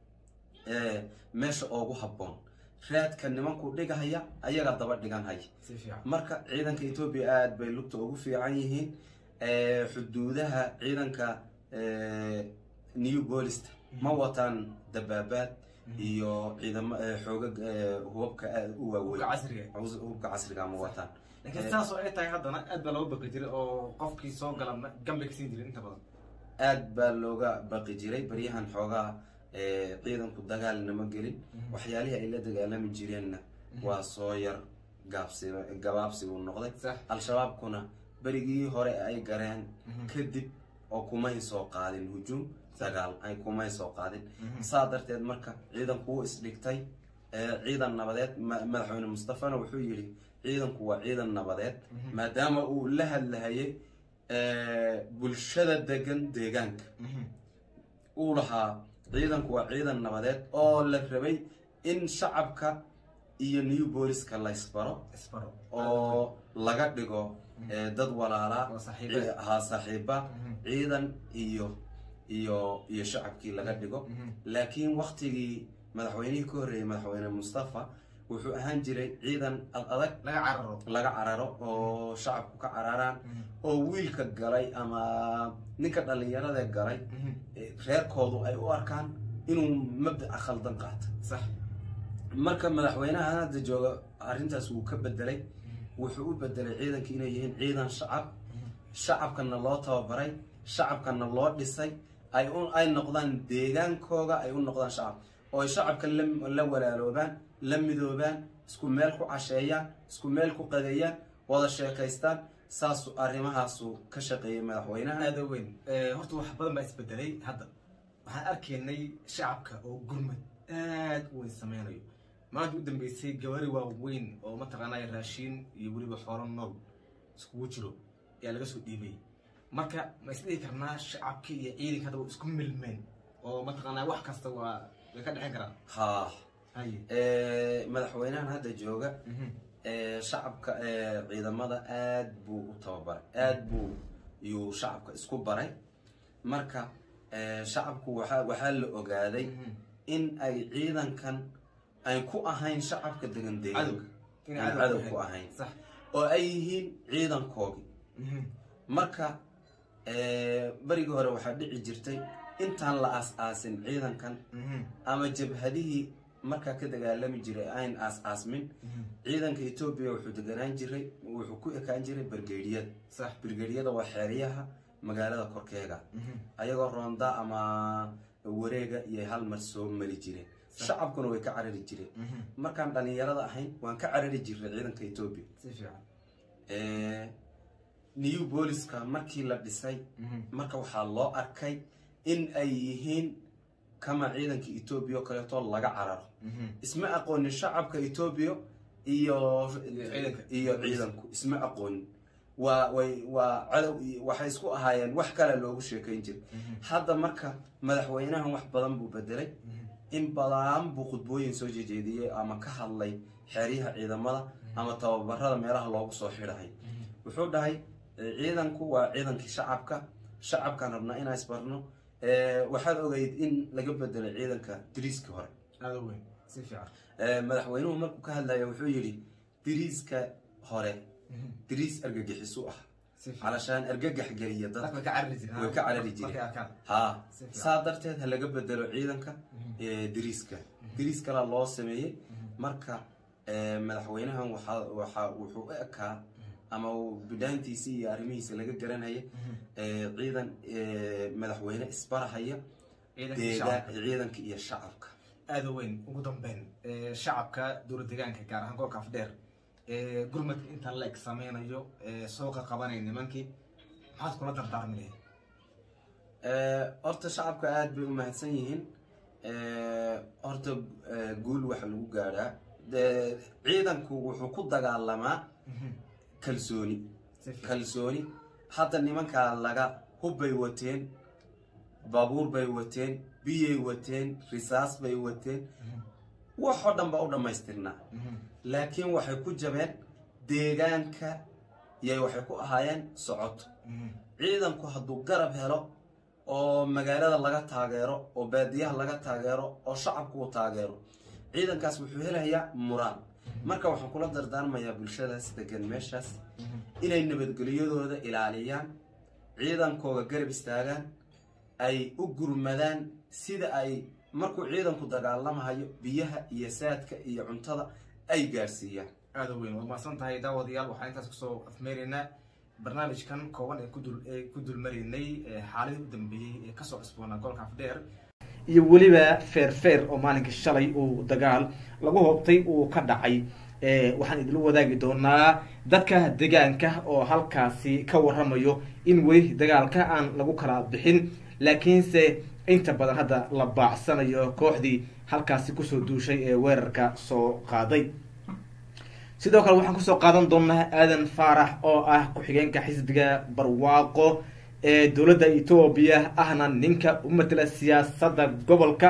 eh, meesha ugu habboon raadka nimanku dhigahaya ayaga daba dhigan haya si fiican marka ciidanka etoobiya aada bay lugta ugu fiican yihiin Eh, xuduudaha ciidanka eh, new bolista ma wataan dabaabaad iyo ciidamo eh, xoogag eh, hubabka aad u waaweyn Hubka casriga. Hubs- hubka casriga ma wataan laakiin saas oo ay tahay haddana aad baa looga baqi jiray oo qofkii soo gala gambe ka siin jiray inta badan aad baa looga baqi jiray baryahan xoogaa eh, ciidanku dagaalnama gelin waxyaalihii ay la dagaalami jireenna waa soo yar gaabsi gabaabsi buu noqday Sax. al-shabaabkuna berigii hore ay gareen kadib oo kumay soo qaadin hujuum dagaal ay kumay soo qaadin saa darteed marka ciidanku wuu isdhigtay eh, ciidan nabadeed ma- madaxweyne mustafana wuxuu yidhi ciidanku waa ciidan nabadeed maadaama uu la hadlahayay eh, bulshada degan deegaanka uu lahaa ciidanku waa ciidan nabadeed oo la rabay in shacabka iyo new booliska la isbaro isbaro oo laga dhigo eh, dad walaalaa Oo saaxiibo ah. ci- haa saaxiiba ciidan iyo iyo iyo shacabkii laga dhigo laakiin waktigii madaxweynihii ka horreeyey madaxweyne mustafa wuxuu ahaan jiray ciidan ad adag laga cararo laga cararo oo shacabku ka cararaan oo wiilka galay ama ninka dhallinyarada galay eh, reerkoodu ay u arkaan inuu mabdaca khaldan qaato sax marka madaxweynaha hadda jooga arrintaas wuu ka bedelay wuxuu u bedelay ciidanka inay yihiin ciidan shacab shacabkana loo tababaray shacabkana loo dhisay ay u ay noqdaan deegaankooga ay u noqdaan shacab oo ay shacabka la la walaaloobaan la midoobaan isku meel ku casheeyaan isku meel ku qadeeyaan wada sheekaystaan saasu arrimahaasu ka shaqeeyay madaxweynaha aada weyn horta wax badan baa isbedelay hadda waxaan arkaynay shacabka oo gurmad aad u weyn sameynayo maanta u dambeysay gabari waaweyn oo mataqaanaya raashiin iyo weliba xoolo nool iskugu jiro ayaa laga soo dhiibay marka ma isdhihi karnaa shacabkii iyo ciidanka hadda waa isku milmeen oo mataqaanaa wax kasta waa way ka dhexin karaan haa haye Eh, madaxweynahan hadda jooga eh, shacabka eh, ciidamada aad buu u tababaray aad buu yuu shacabka isku baray marka eh, shacabku waxaa waxaa la ogaaday in ay ciidankan ay ku ahayn shacabka degan deegaanka Inay Aan cadow cadow ku ku ahayn. ahayn Sax. oo ay yihiin ciidankoogii marka eh, berigii hore waxaa dhici jirtay intaan la aas-aasin ciidankan ama jabhadihii markaa ka dagaalami jiray ayn aas-aasmin ciidanka etoobiya wuxuu deganaan jiray wuxuu ku ekaan jiray bergeediyada sax bergeediyada waa xeeryaha magaalada korkeega ayagoo roonda ama wareega iyo hal mar soo mari jireen shacabkuna way ka carari jireen markaan dhalinyarada ahayn waan ka carari jirnay ciidanka etoobiya si fiican Eh, new booliska markii la dhisay marka waxaa loo arkay in ay yihiin kama ciidanka etoobiya oo kaleeto laga cararo isma aqoonin shacabka etoobiya iyo ciidanka. iyo ciidanku isma aqoonin waa way waa cadow iyo- waxay isku ahaayeen wax kale loogu sheekayn jiray hadda marka madaxweynahan wax badan buu bedelay in badan buu khudbooyin soo jejeediyey ama ka hadlay xeryaha ciidamada ama tababarada meelaha loogu soo xidhahay wuxuu dhahay eh, ciidanku waa ciidankii shacabka shacabkaan rabnaa inaan isbarno Eh, waxaad ogeyd in laga bedelay ciidanka diriiskii hore aada weyn si fiican Eh, madaxweynuhu markuu ka hadlaya wuxuu yidhi diriiska hore diriis argagixisu ah Si fiican. calashaan argagax geliya dadka dadka way ka carari jireen way ka carari markay jireen arkaan haa Si fiican. saa darteed ha laga bedelo ciidanka eh, diriiska diriis kalaa loo sameeyey marka eh, madaxweynahan waxaa waxaa wuxuu u ekaa ama uu bidhaantiisii iyo arrimihiisa laga garanaya eh, ciidan eh, madaxweyne isbarahaya Ciidanka iyo deegaan shacabka. ciidanka iyo shacabka aada weyn ugu dambeyn eh, shacabka dowlad deegaanka gaar ahaan gobolka afdheer eh, gurmadka intaan la eg sameynayo eh, sooqa qabanaya nimankii maxaad kula dardaarmi lahayd Eh, horta shacabka aada bay u mahadsan yihiin Eh, horta eh, guul waxa lagu gaadhaa De- ciidanku wuxuu ku dagaalamaa kalsooni Si fiican. kalsooni hadda nimankaa laga hub bay wateen baabuur bay wateen biyay wateen risaas bay wateen waxoo dhan baa u dhammaystirnaa laakiin waxay ku jabeen deegaanka yay waxay ku ahaayeen socoto ciidanku hadduu garab helo oo magaalada laga taageero oo baadiyaha laga taageero oo shacabku uu taageero ciidankaas wuxuu helayaa muraal marka waxaan kula dardaarmayaa bulshadaas degan meeshaas inay nabadgelyadooda ilaaliyaan ciidankooga garab istaagaan ay u gurmadaan sida ay markuu ciidanku dagaalamahayo biyaha iyo saadka iyo cuntada ay gaarsiiyaan aada u weyn waad mahadsan tahay daawadayaal waxaan intaas kusoo afmeeraynaa barnaamijkan kooban ee kudul ee ku dulmaraynay xaaladii u dambeeyey ee kasoo cusboonaa gobolka afdheer iyo weliba feerfeer oo maalinkii shalay uu dagaal lagu hoobtay uu ka dhacay waxaan idinla wadaagi doonaa dadka deegaanka oo halkaasi ka waramayo in weli dagaalka aan lagu kala bixin laakiinse inta badan hadda la baacsanayo kooxdii halkaasi kusoo duushay ee weerarka soo qaaday sidoo kale waxaan kusoo qaadan doonaa aadan faarax oo ah ku-xigeenka xisbiga barwaaqo ee dowladda etoobiya ahna ninka u matela siyaasadda gobolka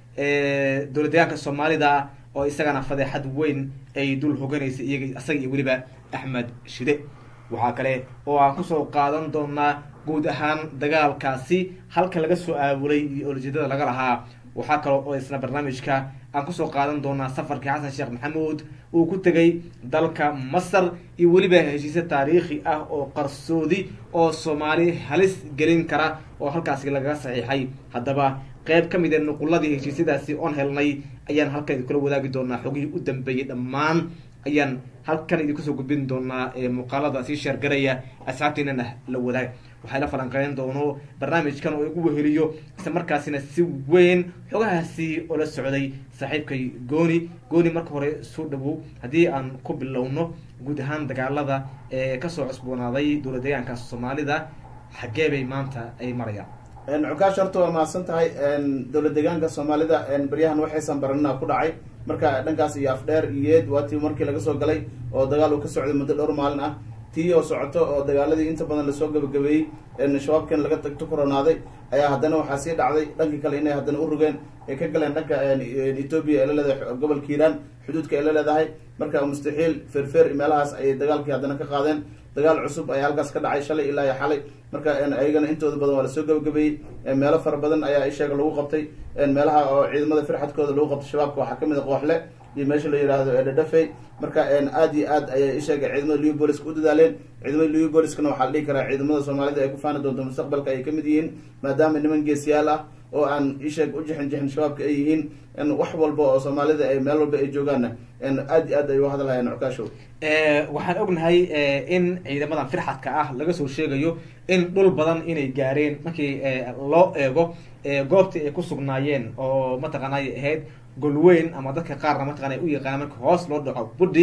dowlad deegaanka soomaalida oo isagana fadeexad weyn ay dul hoganaysa iyaga isaga iyo weliba axmed shide waxaa kale oo aan kusoo qaadan doonaa guud ahaan dagaalkaasi halka laga soo aabulay iyo olajeedada laga lahaa waxaa kale oo isna barnaamijka aan kusoo qaadan doonaa safarkii xasan sheekh maxamuud uu ku tegay dalka masar iyo weliba heshiisyo taariikhi ah oo qarsoodi oo soomaali halis gelin kara oo halkaasi lagaga saxiixay haddaba qeyb ka mid ee nuquladii heshiisyadaasi oon helnay ayaan halkan idinkula wadaagi doonaa xogihii u dambeeyey dhammaan ayaan halkan idinkusoo gudbin doonaa muuqaalada sii sheergaraya asxaabteenana la wadaag waxay la falanqeyn doono barnaamijkan oo igu weheliyo isla markaasina si weyn xogahaasi oola socday saaxiibkay gooni gooni marka hore soo dhawow haddii aan ku bilowno guud ahaan dagaalada ee kasoo cusboonaaday dowlad deegaanka soomaalida xaggee bay maanta ay marayaan cukaash horta waa mahadsan tahay dowlad deegaanka soomaalida baryahan waxaysan baranina ku dhacay marka dhankaas iyo afdheer iyeed waa tii markii laga soo galay oo dagaal uu ka socday muddo dhowr maalin ah tii oo socoto oo dagaaladii inta badan lasoo gabagabeeyey shabaabkan laga tagto koronaaday ayaa haddana waxaa sii dhacday dhankii kale inay haddana u rogeen ay ka galeen dhanka etoobiya ee la leedahay gobolka hiiraan xuduudka ay la leedahay marka mustaxiil feerfeer meelahaas ayay dagaalkii haddana ka qaadeen dagaal cusub ayaa halkaas ka dhacay shalay ilaa iyo xalay marka ayagana intooda badan waa lasoo gabagabeeyey meelo fara badan ayaa isheega lagu qabtay meelaha oo ciidamada firxadkooda lagu qabtay shabaabka waxaa kamid a qooxle iyo meesha la yihahdo edhadhafey marka aad iyo aad ayay isheega ciidamada liu booliska u dadaaleen ciidamada liu booliskana waxaa la dhihi karaa ciidamada soomaalida ay ku faani doonto mustaqbalka ay kamid yihiin maadaama niman geesiyaal ah oo aan isheeg u jixin jixin shabaabka ay yihiin wax walba oo soomaalida ay meel walba ay joogaanna aad iyo aad ay u hadalhayaan cukaashow waxaan ognahay in ciidamadan firxadka ah laga soo sheegayo in dhul badan inay gaareen markii loo eego goobtii ay ku sugnaayeen oo mataqaanay ahayd golweyn ama dadka qaarna mataqana u yaqaana marka hoos loo dhaco budhi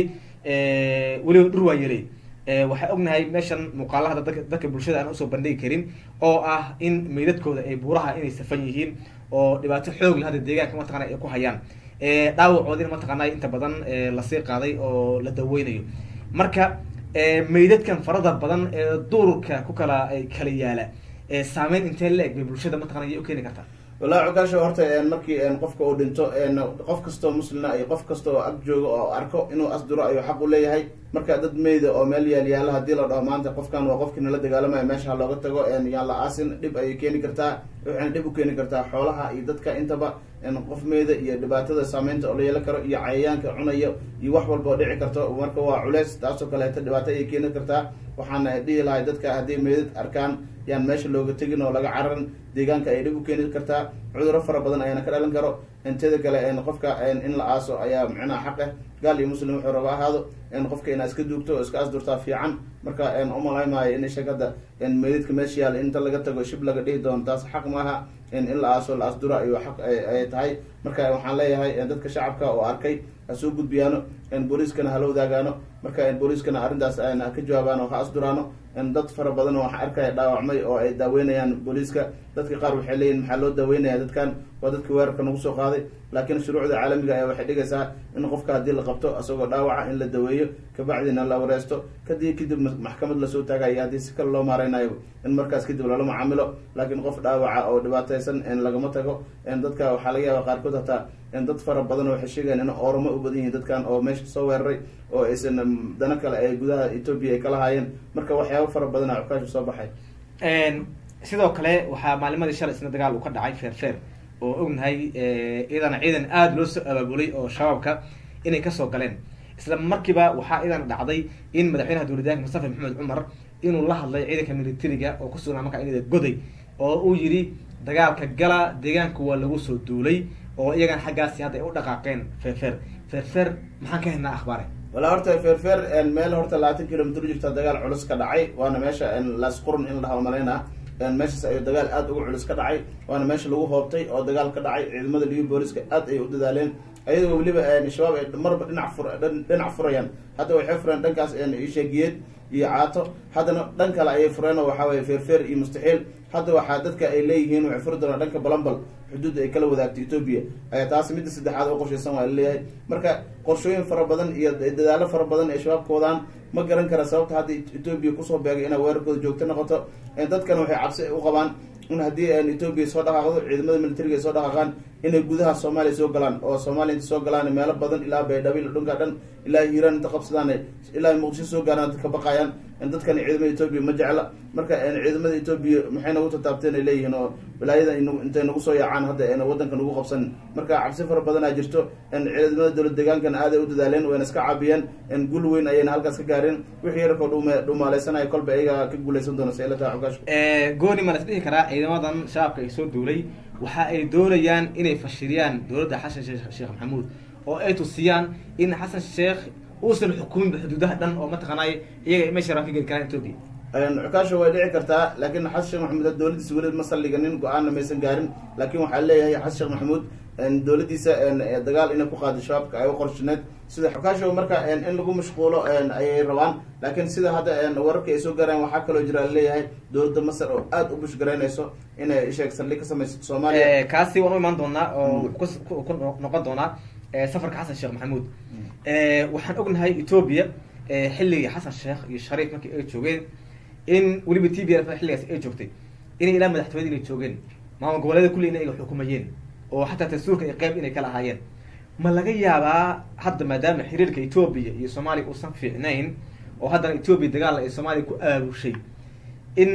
weliba dhur waa yeley waxaan ognahay meeshan muuqaalahada dadka bulshada aan usoo bandhigi karin oo ah in meydadkooda ay buuraha inay safan yihiin oo dhibaato xoog la hadda deegaanka mataqana ay ku hayaan dhaawacoodina mataqaana inta badan lasii qaaday oo la daweynayo marka meydadkan farada badan ee duurka ku kala kala yaala saameyn intee la eg bay bulshada mataqana yay u keeni kartaa wallahi cukaasho horta markii qofka uu dhinto qof kastoo muslina iyo qof kasta oo ag jooga oo arko inuu asduro ayuu xaq u leeyahay marka dad meyda oo meel yaal yaala hadii la dhaho maanta qofkan waa qofkii nala dagaalamaya meesha ha looga tago yaan la aasin dhib ayay keeni kartaa waxayna dhib u keeni kartaa xoolaha iyo dadka intaba qof meyda iyo dhibaatada saameynta oo la yeelan karo iyo cayayaanka cunaya iyo wax walba oo dhici karto marka waa culeys taasoo kaleeto dhibaato ayay keeni kartaa waxaana dhihi lahay dadka haddii meydad arkaan yaan meesha looga tegin oo laga cararan deegaanka ay dhib u keeni kartaa cuduro fara badan ayaana ka dhalan karo inteeda kale qofka in la aaso ayaa micnaha xaq ah gaal iyo muslim wuxuu raba ahaado qofka inaa iska duugto oo iska asdurtaa fiican marka umalay maayo in ishag hadda meydadka meesha yaal inta laga tago shib laga dhihi doono taas xaq maaha in la aaso la asdura ayuu xaq ay tahay marka waxaan leeyahay dadka shacabka oo arkay ha soo gudbiyaano booliiskana hala wadaagaano marka booliiskana arrintaas ha ka jawaabaan oo ha asduraano dad fara badan oo waxaa arkaya dhaawacmay oo ay daaweynayaan booliiska dadka qaar waxay leeyihin maxaa loo daaweynaya dadkan waa dadka weerarka nagu soo qaaday laakiin shuruucda caalamiga ayaa waxay dhigaysaa in qofka haddii la qabto isagoo dhaawaca in la daweeyo kabacdina la wareesto kadib kadib maxkamad lasoo taagayo haddii si kale loo maareynayo in markaas kadib lala macaamilo laakiin qof dhaawaca oo dhibaateysan lagama tago dadka waxaa laga yaaba qaarkood hataa dad fara badan waxay sheegayan in ooramo u badan yihiin dadkan oo meesha soo weeraray oo aysan dano kale ay gudaha etoobiya ay kala haayeen marka waxyaaba fara badana cukaasha soo baxay sidoo kale waxaa maalimadii shalay isna dagaal uu ka dhacay feerfeer oo ognahay iyadana ciidan aada loo soo abaabulay oo shabaabka inay kasoo galeen isla markiiba waxaa iyadana dhacday in madaxweynaha dowladdaanka mustafa maxamed cumar inuu la hadlay ciidanka militariga oo kusugnaa markaa inada goday oo uu yidhi dagaalka gala deegaanka waa lagu soo duulay oo iyagana xaggaasi hadda ay u dhaqaaqeen feerfeer feerfeer maxaan ka haynaa akhbaare walaa horta feerfeer meel horta labaatan kilomitr u jirta dagaal culus ka dhacay waana meesha laasqurun in la dhaha malaynaa meeshaas ayuu dagaal aad uga culus ka dhacay waana meesha lagu hoobtay oo dagaal ka dhacay ciidamada liyu booliska aad ay u dadaaleen ayadoo weliba shabaab ay marba dhinac fur dhinac furayaan hadda waxay fureen dhankaas isheegiyeed iyo caato haddana dhan kale ayay fureen oo waxaa weye feerfeer iyo mustaxiil hadda waxaa dadka ay leeyihiin waxay furi doonaan dhanka balambal xuduudda ay kala wadaagto etoobiya ayaa taasi midda saddexaad oo qorshaysan waa laleeyahay marka qorshooyin fara badan iyo dadaalo fara badan ay shabaabka wadaan ma garan kara sababta hadda etoobiya kusoo beegay inay weerarkooda joogto noqoto dadkana waxay cabsi u qabaan in haddii etoobiya soo dhaqaaqdo ciidamada militariga ay soo dhaqaaqaan inay gudaha soomaaliya soo galaan oo soomaaliya inta soo galaan meelo badan ilaa baydhabil dhunka dhan ilaa hiiraan inta qabsadaan ilaa muqdisho soo gaaraan dadka baqayaan dadkan ciidamada etoobiya ma jecla marka ciidamada etoobiya maxay nagu tataabteen ay leeyihiin oo wilaayada intay nagu soo yaacaan hadda wadanka nagu qabsan marka cabsi fara badanaa jirto ciidamada dowlad deegaankana aaday u dadaaleen wayna iska caabiyeen gul weyn ayayna halkaas ka gaareen wixii yarkoo dhumaaleysanaya kolba iyaga ka guuleysan doona seelata xogaash gooni ma la is dhihi karaa ciidamadan shabaabka ay soo duulay waxa ay doonayaan inay fashiliyaan dowladda xasan sheekh maxamuud oo ay tusiyaan in xasan sheekh uusan xukuminba xuduudaha dhan oo mataqaanay iyaga meesha rabaan ka geli karaan etoobiya cukaasha way dhici kartaa laakiin xasan sheekh maxamuud dowladiisa weli ma saldhiganin go-aanna maysan gaarin laakiin waxaa leeyahay xasan sheekh maxamuud dowladiisa dagaal inay ku qaado shabaabka ay u qorshineed sida xukaasha marka in lagu mashquulo ayay rabaan laakiin sida hadda wararka ay soo gaaraan waxaa kaloo jira laleeyahay dowladda masar oo aada u bushgaraynayso inay sheeg saldhig ka samaysato soomaaliya kaasi waan u imaan doonaa oo wuxuu ku noqon doonaa safarka xasan sheekh maxamuud waxaan ognahay etoobiya xilligii xasan sheekh iyo shariif markii ay joogeen in weliba t b f xilligaas ay joogtay inay ilaa madaxtooyada inay joogeen maamul goboleeda kulli in ay xukumayeen oo xataa tansuurka ay qeyb inay kala ahaayeen ma laga yaabaa hadda maadaama xiriirka etoobiya iyo soomaaliya uusan fiicnayn oo haddana etoobiya dagaal ay soomaaliya ku aabushay in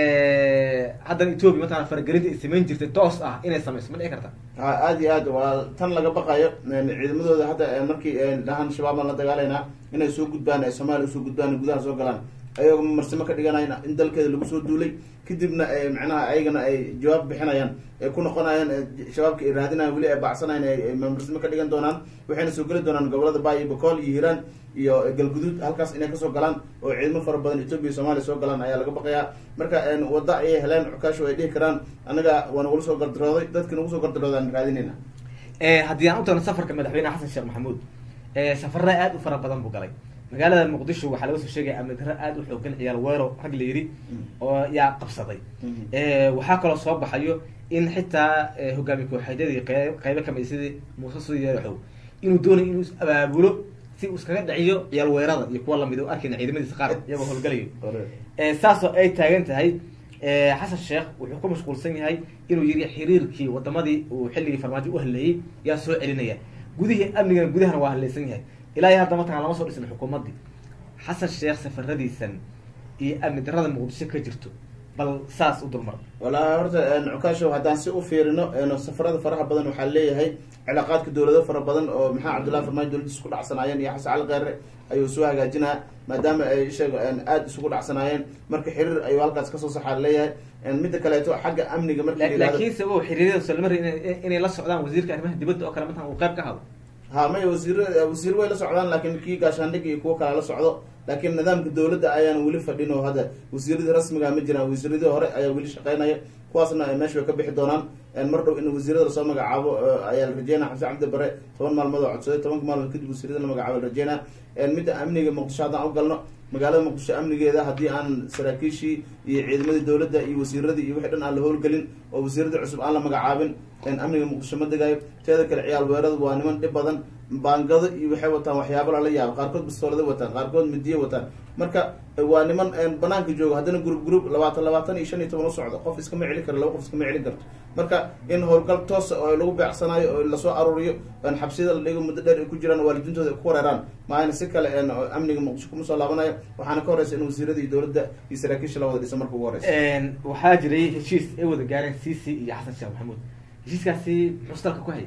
haddana etoobiya mataqana faragelinta ay samayn jirtay toos ah inay samayso ma dhici karta aada iyo aad waa tan laga baqayo ciidamadooda hadda markii dhahan shabaab baan la dagaalaynaa inay soo gudbaan ay soomaaliya usoo gudbaan gudaha soo galaan ayagoo marsimo ka dhiganayan in dalkeeda lagu soo duulay kadibna macnaha ayagana ay jawaab bixinayaan ay ku noqonayaan shabaabka ay raadinayan weli ay bacsanayan ay marsimo ka dhigan doonaan waxayna soo geli doonaan gobolada baay iyo bakool iyo hiiraan iyo galguduud halkaas inay kasoo galaan oo ciidamo fara badan etoobiya iyo soomaaliya soo galaan ayaa laga baqayaa marka wadda ayay heleen cukaasho ay dhihi karaan anaga waa nagula soo gardarooday dadki nagu soo gardarooda aan raadinayna haddii aan u tagno safarka madaxweyne xasan sheekh maxamuud safarada aada u fara badan buu galay magaalada muqdisho waxaa laga soo sheegaya amni darro aada u xoogan ciyaal weero rag la yidhi oo yaa qabsaday waxaa kaloo soo baxayo in xitaa hogaamiye kooxeedyadii qeyb qeybo kamid sidii muuse suyeexow inuu doonayo inuu is abaabulo si uu iskaga dhiciyo ciyaal weerada iyo kuwa lamid o arkayna ciidamadiisa qaar iyagoo howlgalayo saasoo ay taagan tahay xasan sheekh wuxuu ku mashquulsan yahay inuu yiri xiriirkii wadamadii uu xilligii farmaajo u hadleeyey yaa soo celinaya gudihii amnigana gudahana waa hadlaysan yahay ilaa iyo hadda mataqan lama soo dhisin xukuumaddii xasan sheekh safaradiisan iyo amni darrada muqdisho ka jirto bal saas u dulmar walaa horta cukaashow haddaan si u fiirino safarada faraha badan waxaa leeyahay cilaaqaadka dowlado fara badan oo maxaa cabdullahi farmaajo dowladiis isku dhacsanaayeen iyo xasan cali kheyre ayuu soo hagaajinaa maadaama ay sheeg aada isugu dhacsanaayeen marka xiriir ayuu halkaas kasoo saxaa leeyahay midda kaleeto xagga amniga markii la yihahdo laakiinse o xiriiryada solmari inay la socdaan wasiirka arrimaha dibadda oo kale matan uu qayb ka hado ha maya wasiir wasiir way la socdaan laakiin kii gaashaandhig iyo kuwo kale la socdo laakiin nidaamka dowladda ayaan weli fadhin oo hadda wasiiradii rasmiga ma jiraan wasiiradii hore ayaa weli shaqeynaya kuwaasna meesha way ka bixi doonaan mar dhow in wasiirada lasoo magacaabo ayaa la rajeynaya xamse cabdi bare toban maalmood oo codsaday tobanka maalmood kadib wasiirada la magacaabo la rajeynaya midda amniga muqdisho haddaan u galno magaalada muqdisho amnigeeda haddii aan saraakiishii iyo ciidamadii dowladda iyo wasiiradii iyo wixii dhan aan la howlgelin oo wasiiradii cusub aan la magacaabin amniga muqdisho ma degayo teeda kale ciyaal weeradu waa niman dhib badan baangado iyo waxay wataan waxyaabo lala yaabo qaarkood bastoolada wataan qaarkood midiye wataan marka waa niman banaanka joogo haddana group group labaatan labaatan iyo shan iyo toban u socdo qof iskama celin karo laba qof iskama celin karto marka in howlgal toosa oo lagu beecsanayo oo lasoo aruuriyo xabsiyada la dhigo muddo dheer ay ku jiraan waalidiintooda ay ku wareeraan maayna si kale amniga muqdisho kuma soo laabanayo waxaana ka horeysa in wasiirada iyo dowladda iyo saraakiisha la wada dhisa marka ugu horeysa waxaa jiray heshiis ay wada gaareen c c iyo xasan sheekh maxamuud heshiiskaasi muxuu dalka ku hayay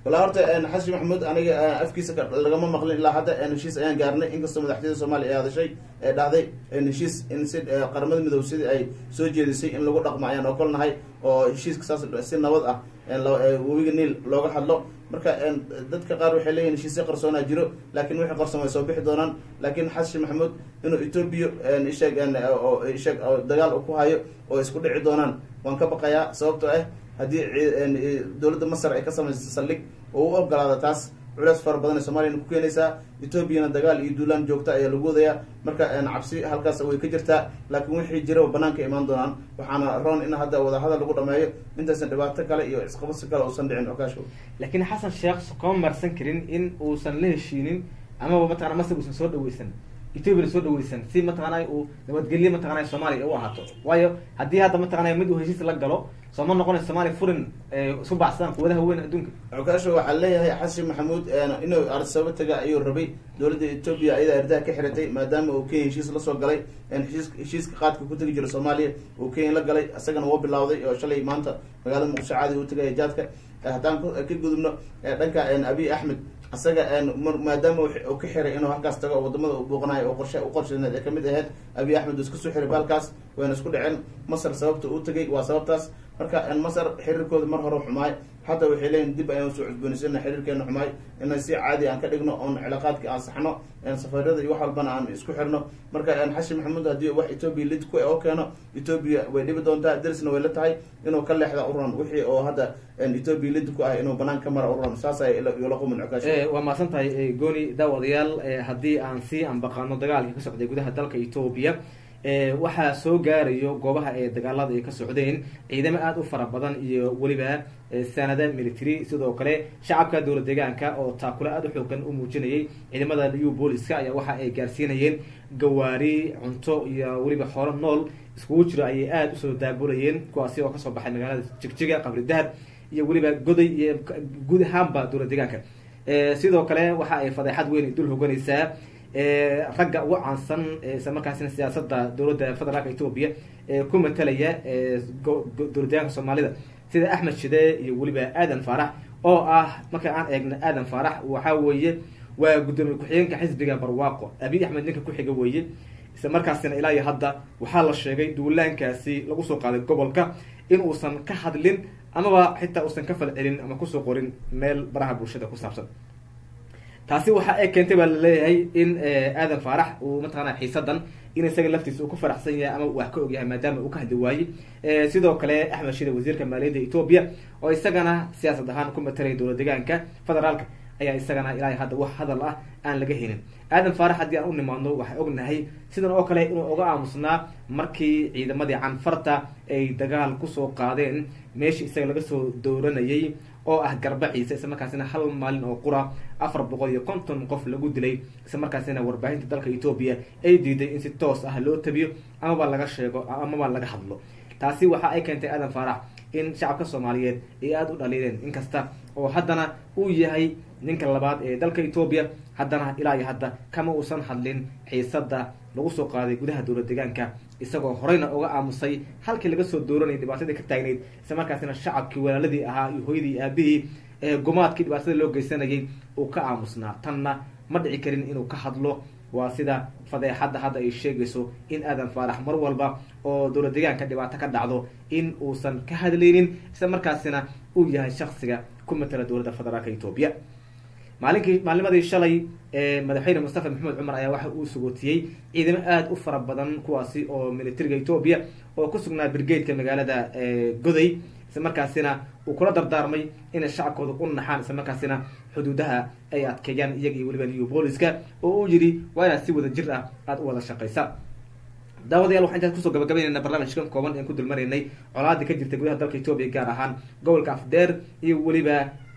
walaa horta xasan maxamuud aniga afkiisa lagama maqlin ilaa hadda heshiis ayaan gaarnay inkastoo madaxtooyada soomaaliya ay hadashay ee dhahday heshiis in si qaramada midoob sidii ay soo jeedisay in lagu dhaqmo ayaan okolnahay oo heshiiska saas si nabad ah webiga niil looga hadlo marka dadka qaar waxay leeyihin heshiisya qarsoonaa jiro laakiin wixii qarsoon way soo bixi doonaan laakiin xasan maxamuud inuu etoobiya isheeg isheeg dagaal ku hayo oo isku dhici doonaan waan ka baqayaa sababtoo ah haddii dowladda masar ay ka samaysa saldhig oo u ogolaada taas culeys fara badan ee soomaaliyana ku keenaysaa etoobiyana dagaal iyo duulaan joogta ayaa lagu wadayaa marka cabsi halkaas way ka jirtaa laakiin wixii jira banaanka imaan doonaan waxaana roon in hadda wadahadal lagu dhameeyo intaysan dhibaato kale iyo isqabasi kale uusan dhicin okaasho laakiin xasan sheekh kama marsan karin in uusan la heshiinin amaba mataqana masar uusan soo dhaweysan etoobiya soo dhaweysan si mataqaanay uu nabadgelye mataqanay soomaaliya u ahaato waayo haddii hadda mataqanay mid uu heshiis la galo soo ma noqonay soomaaliya furin isu baxsadaan quwadaha weyn adduunka okaasho waxaa leeyahay xasan maxamuud inuu arsabo taga ayuu rabay dowladda etoobiya ayadaa erdaha ka xiratay maadaama uu kenya heshiis lasoo galay heshiis heshiiska qaadka ku tegi jira soomaaliya uu kenya la galay isagana wuu bilawday oo shalay maanta magaalada muqdisho caadi uu tagaya jaadka haddaan ka gudubno dhanka abiy axmed isaga maadaama uu ka xiray inuu halkaas tago wadamada u buuqanayo oo qorshe u qorsheed ee kamid ahayd abiy axmed uu isku soo xiray baalkaas wayna isku dhaceen masar sababta uu tagay waa sababtaas marka masar xiriirkooda mar hore xumaay hadda waxay leeyihin dib ayaan soo cusboonaysanna xiriirkeena xumaay inay si caadi aan ka dhigno oon cilaaqaadka aan saxno safarada iyo wax walbana aan isku xirno marka xasan maxamuud haddii wax etoobiya lid ku oo keeno etoobiya way dhibi doontaa darisna way la tahay inuu ka leexda uran wixii oo hadda etoobiya lid ku ah inuu banaan ka mara uran saas ay ila qumin cukaash waa mahadsan tahay gooni daawadayaal haddii aan sii anbaqaano dagaalkii ka socday gudaha dalka etoobiya waxaa soo gaarayo goobaha ee dagaalada ay ka socdeen ciidamo aada u fara badan iyo weliba sanada military sidoo kale shacabka dowlad deegaanka oo taakule aada u xoogan u muujinayay ciidamada new booliska ayaa waxa ay gaarsiinayeen gawaari cunto iyo weliba xoolo nool iskugu jiro ayay aada usoo daabulayeen kuwaasi oo kasoo baxay magaalada jigjiga qabri dahar iyo weliba goday iyo guud ahaanba dowlad deegaanka sidoo kale waxa ay fadeexad weyn dul hoganaysaa ragga ugu caansan isla markaasina siyaasada dowladda federaalka etoobiya ee ku matalaya dowlad deegaanka soomaalida sida axmed shide iyo weliba aadan faarax oo ah marka aan eegno aadan faarax waxa weeye waa guddoomiye ku-xigeenka xisbiga barwaaqo abiy axmed ninka ku-xiga weeye isla markaasina ilaa iyo hadda waxaa la sheegay duulaankaasi lagu soo qaaday gobolka in uusan ka hadlin amaba xitaa uusan ka falcelin ama kusoo qorin meel baraha bulshada ku saabsan taasi waxa ay keentay baa laleeyahay in aadan faarax uu mataqaana xiisadan in isaga laftiisa uu ku faraxsan yahay ama wax ka ogyahay maadaama uu ka hadli waayey sidoo kale axmed shide wasiirka maaliyadda etoobiya oo isagana siyaasad ahaan ku matalaya dowlad deegaanka federaalka ayaa isagana ilaa hadda wax hadal ah aan laga helin aadan faarax haddii aan u nimaadno waxaan ognahay sidan oo kale inuu oga aamusnaa markii ciidamadii canfarta ay dagaal kusoo qaadeen meeshii isaga laga soo dooranayay oo ah garbaciisa isla markaasina hal maalin oo qura afar boqol iyo konton qof lagu dilay isla markaasina warbaahinta dalka etoobiya ay diiday in si toos ah loo tabiyo amaba laga sheego amaba laga hadlo taasi waxa ay keentay aadan faarax in shacabka soomaaliyeed ay aada u dhaliileen inkasta oo haddana uu yahay ninka labaad ee dalka etoobiya haddana ilaa iyo hadda kama uusan hadlin xiisada lagu soo qaaday gudaha dowlad deegaanka isagoo horeyna uga aamusay halkii laga soo dooranayay dhibaatadii ka taagnayd isla markaasina shacabkii walaaladii ahaa iyo hooyadii iyo aabihii ee gumaadkii dhibaatada loo geysanayay uu ka aamusnaa tanna ma dhici karin inuu ka hadlo waa sida fadeexadda hadda ay sheegayso in aadan faarax mar walba oo dowlad deegaanka dhibaato ka dhacdo in uusan ka hadlaynin isla markaasina uu yahay shaksiga ku matala dowladda federaalka etoobiya maalinkii maalnimadii shalay madaxweyne mustafa maxamed cumar ayaa waxa uu sugootiyey ciidamo aada u fara badan kuwaasi oo militariga etoobiya oo ku sugnaa brigade-ka magaalada goday isla markaasina uu kula dardaarmay inay shacabkooda u naxaan isla markaasina xuduudaha ay adkeeyaan iyaga iyo weliba new booliska oo uu yidhi waa inaad si wada jir ah aada u wada shaqaysa daawadayaal waxaan intaas kusoo gabagabaynayna barnaamijkan kooban aan ku dulmaraynay colaadii ka jirta gudaha dalka etoobiya gaar ahaan gobolka afdeer iyo weliba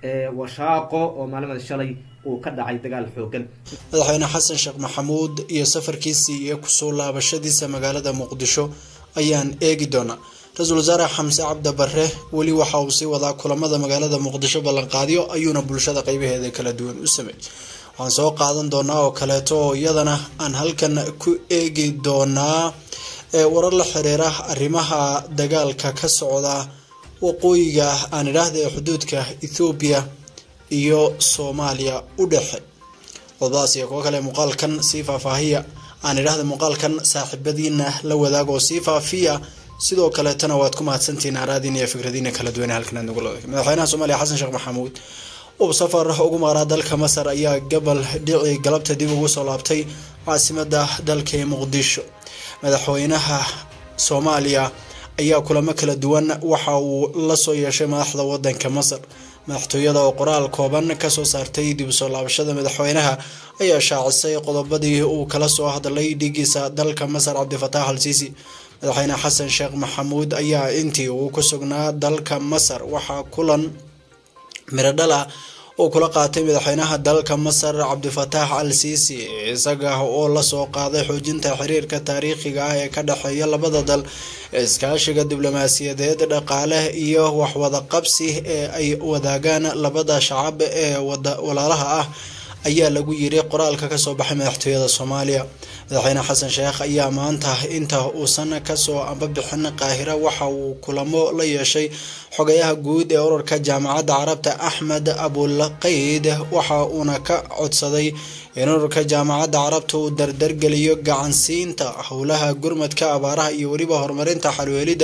washaaqo oo maalimada shalay uu ka dhacay dagaal xoogan madaxweyne xasan sheekh maxamuud iyo safarkiisii iyo kusoo laabashadiisa magaalada muqdisho ayaan eegi doonaa ra-iisul wasaare xamse cabdi bare weli waxa uu sii wadaa kulamada magaalada muqdisho ballanqaadyo ayuuna bulshada qeybaheeda kala duwan u sameeyey waxaan soo qaadan doonaa oo kaleeto oo iyadana aan halkan ku eegi doonaa warar la xiriira arrimaha dagaalka ka socda waqooyiga aan idhaahda ee xuduudka ethoobiya iyo soomaaliya u dhexe qodobadaas iyo kuwo kale muuqaalkan sii faahfaahiya aan idhaahda muuqaalkan saaxiibadiina la wadaago oo sii faafiya sidoo kaleetana waad ku mahadsantihiin araadiina iyo fikradiina kala duwan halkan aad nagu leedahay madaxweynaha soomaaliya xasan sheekh maxamuud uu safar ugu maqraa dalka masar ayaa gabal dhici galabta dib ugu soo laabtay caasimada dalka ee muqdisho madaxweynaha soomaaliya ayaa kulamo kala duwan waxa uu la soo yeeshay madaxda wadanka masar madaxtooyada oo qoraal kooban kasoo saartay dib usoo laabashada madaxweynaha ayaa shaacisay qodobadii uu kala soo hadlay dhigiisa dalka masar cabdifataax al siisi madaxweyne xasan sheekh maxamuud ayaa intii uu ku sugnaa dalka masar waxaa kulan miradhal ah oo kula qaatay madaxweynaha dalka masar cabdifataax al siisi isaga oo lasoo qaaday xoojinta xiriirka taariikhiga ah ee ka dhexeeya labada dal iskaashiga diblomaasiyadeed dhaqaale iyo waxwada qabsi ee ay wadaagaan labada shacab ee walaalaha ah ayaa lagu yiri qoraalka kasoo baxay madaxtooyada soomaaliya madaxweyne xasan sheekh ayaa maanta inta uusan kasoo ambabixin qaahira waxa uu kulamo la yeeshay xogayaha guud ee urarka jaamacadda carabta axmed abulqayd waxa uuna ka codsaday in urarka jaamacadda carabta uu dardargeliyo gacansiinta howlaha gurmadka abaaraha iyo weliba horumarinta xalweelida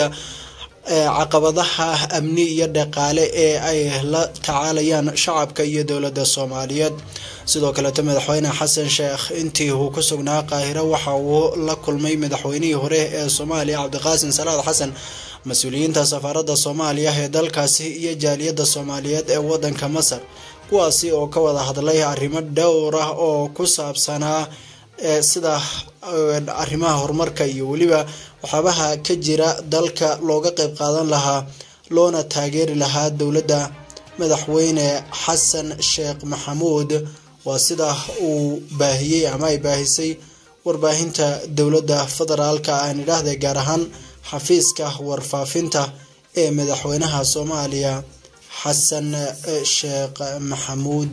caqabadaha amni iyo dhaqaale ee ay la tacaalayaan shacabka iyo dowladda soomaaliyeed sidoo kaleeto madaxweyne xasan sheekh intii uu ku sugnaa qaahiro waxa uu la kulmay madaxweynihii hore ee soomaaliya cabdiqaasim salaad xasan mas-uuliyiinta safaaradda soomaaliya ee dalkaasi iyo jaaliyadda soomaaliyeed ee wadanka masar kuwaasi oo ka wada hadlay arrimo dhowr ah oo ku saabsanaa sida arrimaha horumarka iyo weliba waxyaabaha ka jira dalka looga qeyb qaadan lahaa loona taageeri lahaa dowladda madaxweyne xasan sheekh maxamuud waa sida uu baahiyey ama ay baahisay warbaahinta dowladda federaalka aan idhaahda gaar ahaan xafiiska warfaafinta ee madaxweynaha soomaaliya xasan sheekh maxamuud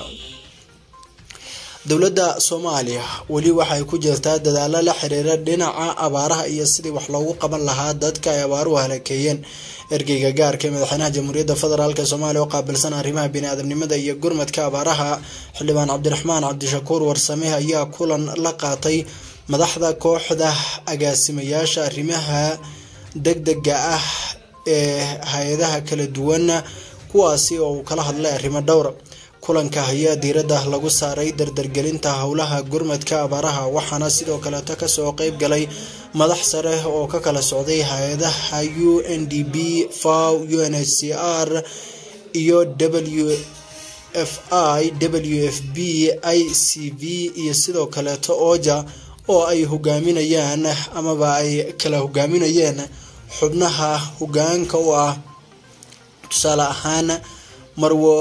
dowladda soomaaliya weli waxay ku jirtaa dadaalo la xiriira dhinaca abaaraha iyo sidii wax loogu qaban lahaa dadka ay abaaruhu halakeeyeen ergeyga gaarka ee madaxweynaha jamhuuriyadda federaalk soomaaliya oo qaabilsan arrimaha bini-aadamnimada iyo gurmadka abaaraha xildhibaan cabdiraxmaan cabdishakuur warsame ayaa kulan la qaatay madaxda kooxda agaasimayaasha arrimaha degdega ah ee hay-adaha kala duwan kuwaasi oo uu kala hadlay arrimo dhowra kulanka ayaa diiradda lagu saaray dardargelinta howlaha gurmadka abaaraha waxaana sidoo kaleeto kasoo qeyb galay madax sare oo ka kala socday hay-adaha u n d b faw u n h c r iyo w f i w f b i c v iyo sidoo kaleeto oja oo ay hogaaminayaan amaba ay kala hogaaminayeen xubnaha hogaanka u ah tusaale ahaan marwo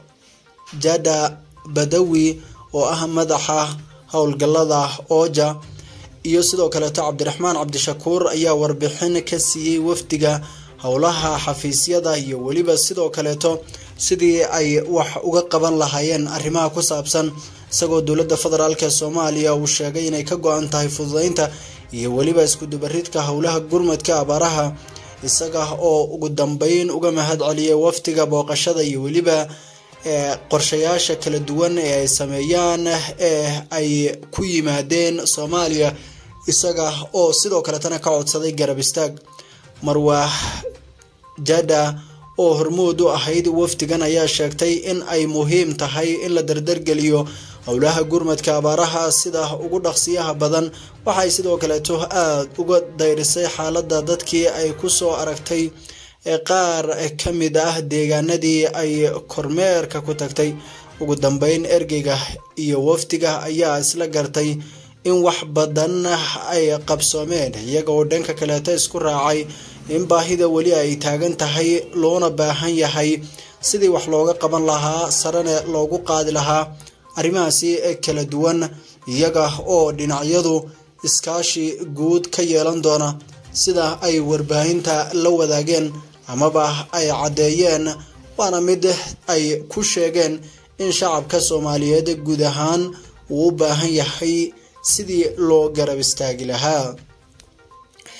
jada badawi oo ah madaxa howlgalada oja iyo sidoo kaleeto cabdiraxmaan cabdishakuur ayaa warbixin ka siiyey wafdiga howlaha xafiisyada iyo weliba sidoo kaleeto sidii ay wax uga qaban lahaayeen arrimaha ku saabsan isagoo dowladda federaalk ee soomaaliya uu sheegay inay ka go-an tahay fududeynta iyo weliba iskudubaridka howlaha gurmadka abaaraha isaga oo ugu dambeyn uga mahad celiyay wafdiga booqashada iyo weliba qorshayaasha kala duwan ee ay sameeyaan ee ay ku yimaadeen soomaaliya isaga oo sidoo kaletana ka codsaday garab istaag marwa jada oo hormood u ahayd wafdigan ayaa sheegtay in ay muhiim tahay in la dardargeliyo howlaha gurmadka abaaraha sida ugu dhaqsiyaha badan waxay sidoo kaleeto aada uga dayrisay xaaladda dadkii ay kusoo aragtay ee qaar ka mid ah deegaanadii ay kormeerka ku tagtay ugu dambeyn ergeyga iyo wafdiga ayaa isla gartay in wax badan ay qabsoomeen iyaga oo dhanka kaleeto isku raacay in baahida weli ay taagan tahay loona baahan yahay sidii wax looga qaban lahaa sarene loogu qaadi lahaa arrimahaasi kala duwan iyaga oo dhinacyadu iskaashi guud ka yeelan doona sida ay warbaahinta la wadaageen amaba ay caddeeyeen waana mid ay ku sheegeen in shacabka soomaaliyeed guud ahaan uu u baahan yahay sidii loo garab istaagi lahaa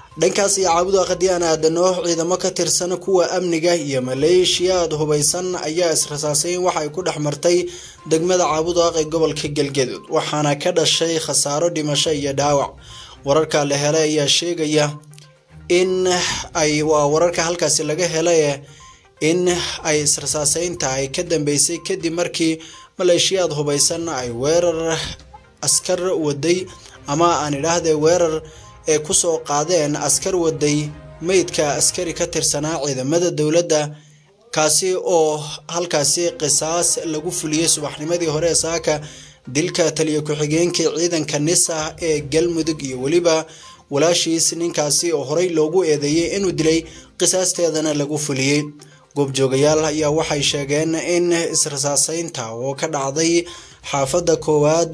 dhankaas iyo caabuda haddii aan aadano ciidamo ka tirsan kuwa amniga iyo maleeshiyaad hubaysan ayaa israsaasayn waxa ay ku dhex martay degmada caabudaaq ee gobolka galgaduud waxaana ka dhashay khasaaro dhimasho iyo dhaawac wararka la helay ayaa sheegaya in ay waa wararka halkaasi laga helay in ay israsaasaynta ay ka dambeysay kadib markii maleeshiyaad hubaysan ay weerar askar waday ama aan idhaahdee weerar ee kusoo qaadeen askar waday meydka askari ka tirsanaa ciidamada dowladda kaasi oo halkaasi qisaas lagu fuliyey subaxnimadii hore ee saaka dilka taliya ku-xigeenkii ciidanka nisa ee galmudug iyo weliba walaashiis ninkaasi oo horey loogu eedeeyey inuu dilay qisaasteedana lagu fuliyey goobjoogayaal ayaa waxay sheegeen in israsaaseynta oo ka dhacday xaafadda koowaad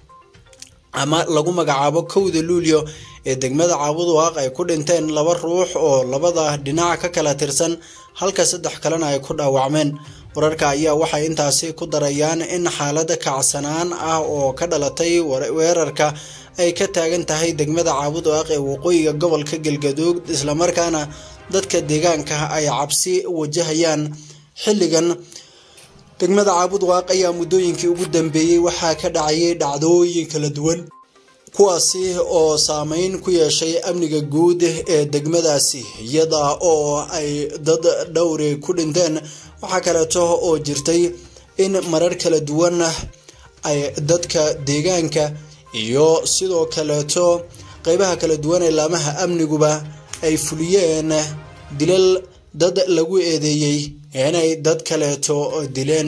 ama lagu magacaabo kowda luulyo ee degmada caabuduwaaq ay ku dhinteen laba ruux oo labada dhinac ka kala tirsan halka saddex kalena ay ku dhaawacmeen wararka ayaa waxay intaasi ku darayaan in xaalada kacsanaan ah oo ka dhalatay weerarka ay ka taagan tahay degmada caabuduwaaq ee waqooyiga gobolka galgaduud islamarkaana dadka deegaanka ay cabsi wajahayaan xilligan degmada caabudwaaq ayaa muddooyinkii ugu dambeeyey waxaa ka dhacayay dhacdooyin kala duwan kuwaasi oo saameyn ku yeeshay amniga guud ee degmadaasi iyada oo ay dad dhowri ku dhinteen waxaa kaleeto oo jirtay in marar kala duwan ay dadka deegaanka iyo sidoo kaleeto qeybaha kala duwan ee laamaha amniguba ay fuliyeen dilal dad lagu eedeeyey inay dad kaleeto dileen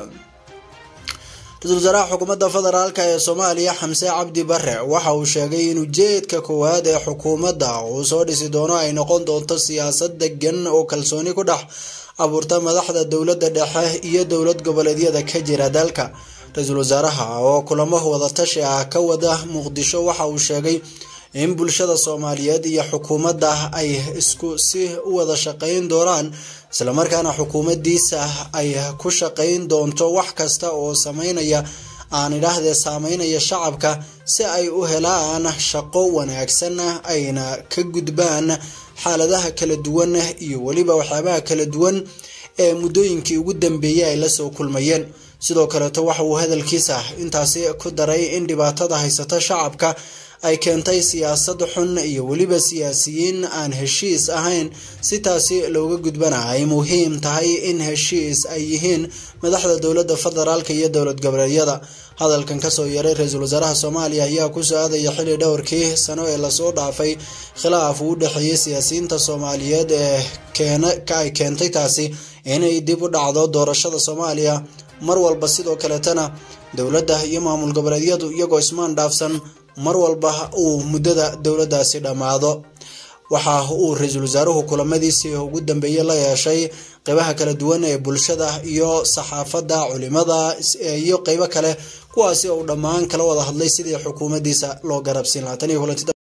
ra-iisul wasaaraha xukuumadda federaalk ee soomaaliya xamse cabdi bare waxa uu sheegay in ujeedka koowaad ee xukuumadda uu soo dhisi doono ay noqon doonto siyaasad degan oo kalsooni ku dhex abuurta madaxda dowladda dhexe iyo dowlad goboleedyada ka jira dalka ra-iisul wasaaraha oo kulamo wadatashi ah ka wada muqdisho waxa uu sheegay in bulshada soomaaliyeed iyo xukuumadda ay isku si u wada shaqayn doonaan islamarkaana xukuumaddiisa ay ku shaqayn doonto wax kasta oo sameynaya aan idhaahdee saameynaya shacabka si ay u helaan shaqo wanaagsan ayna ka gudbaan xaaladaha kala duwan iyo weliba waxyaabaha kala duwan ee muddooyinkii ugu dambeeyey ay lasoo kulmayeen sidoo kaleeto waxa uu hadalkiisa intaasi ku daray in dhibaatada haysata shacabka ay keentay siyaasad xun iyo weliba siyaasiyiin aan heshiis ahayn si taasi looga gudbana ay muhiim tahay in heshiis ay yihiin madaxda dowladda federaalk iyo dowlad goboleedyada hadalkan kasoo yaray ra-iisul wasaaraha soomaaliya ayaa kusoo aadaya xilli dhowrkii sano ee lasoo dhaafay khilaaf uu u dhexeeyey siyaasiyiinta soomaaliyeed ee ay keentay taasi inay dib u dhacdo doorashada soomaaliya mar walba sidoo kaleetana dowladda iyo maamul goboleedyadu iyagoo ismaan dhaafsan mar walba uu muddada dowladdaasi dhammaado waxa uu ra-iisul wasaaruhu kulamadiisii ugu dambeeyey la yeeshay qeybaha kala duwan ee bulshada iyo saxaafadda culimada iyo qeybo kale kuwaasi uu dhammaan kala wada hadlay sidii xukuumaddiisa loo garabsiin lahaa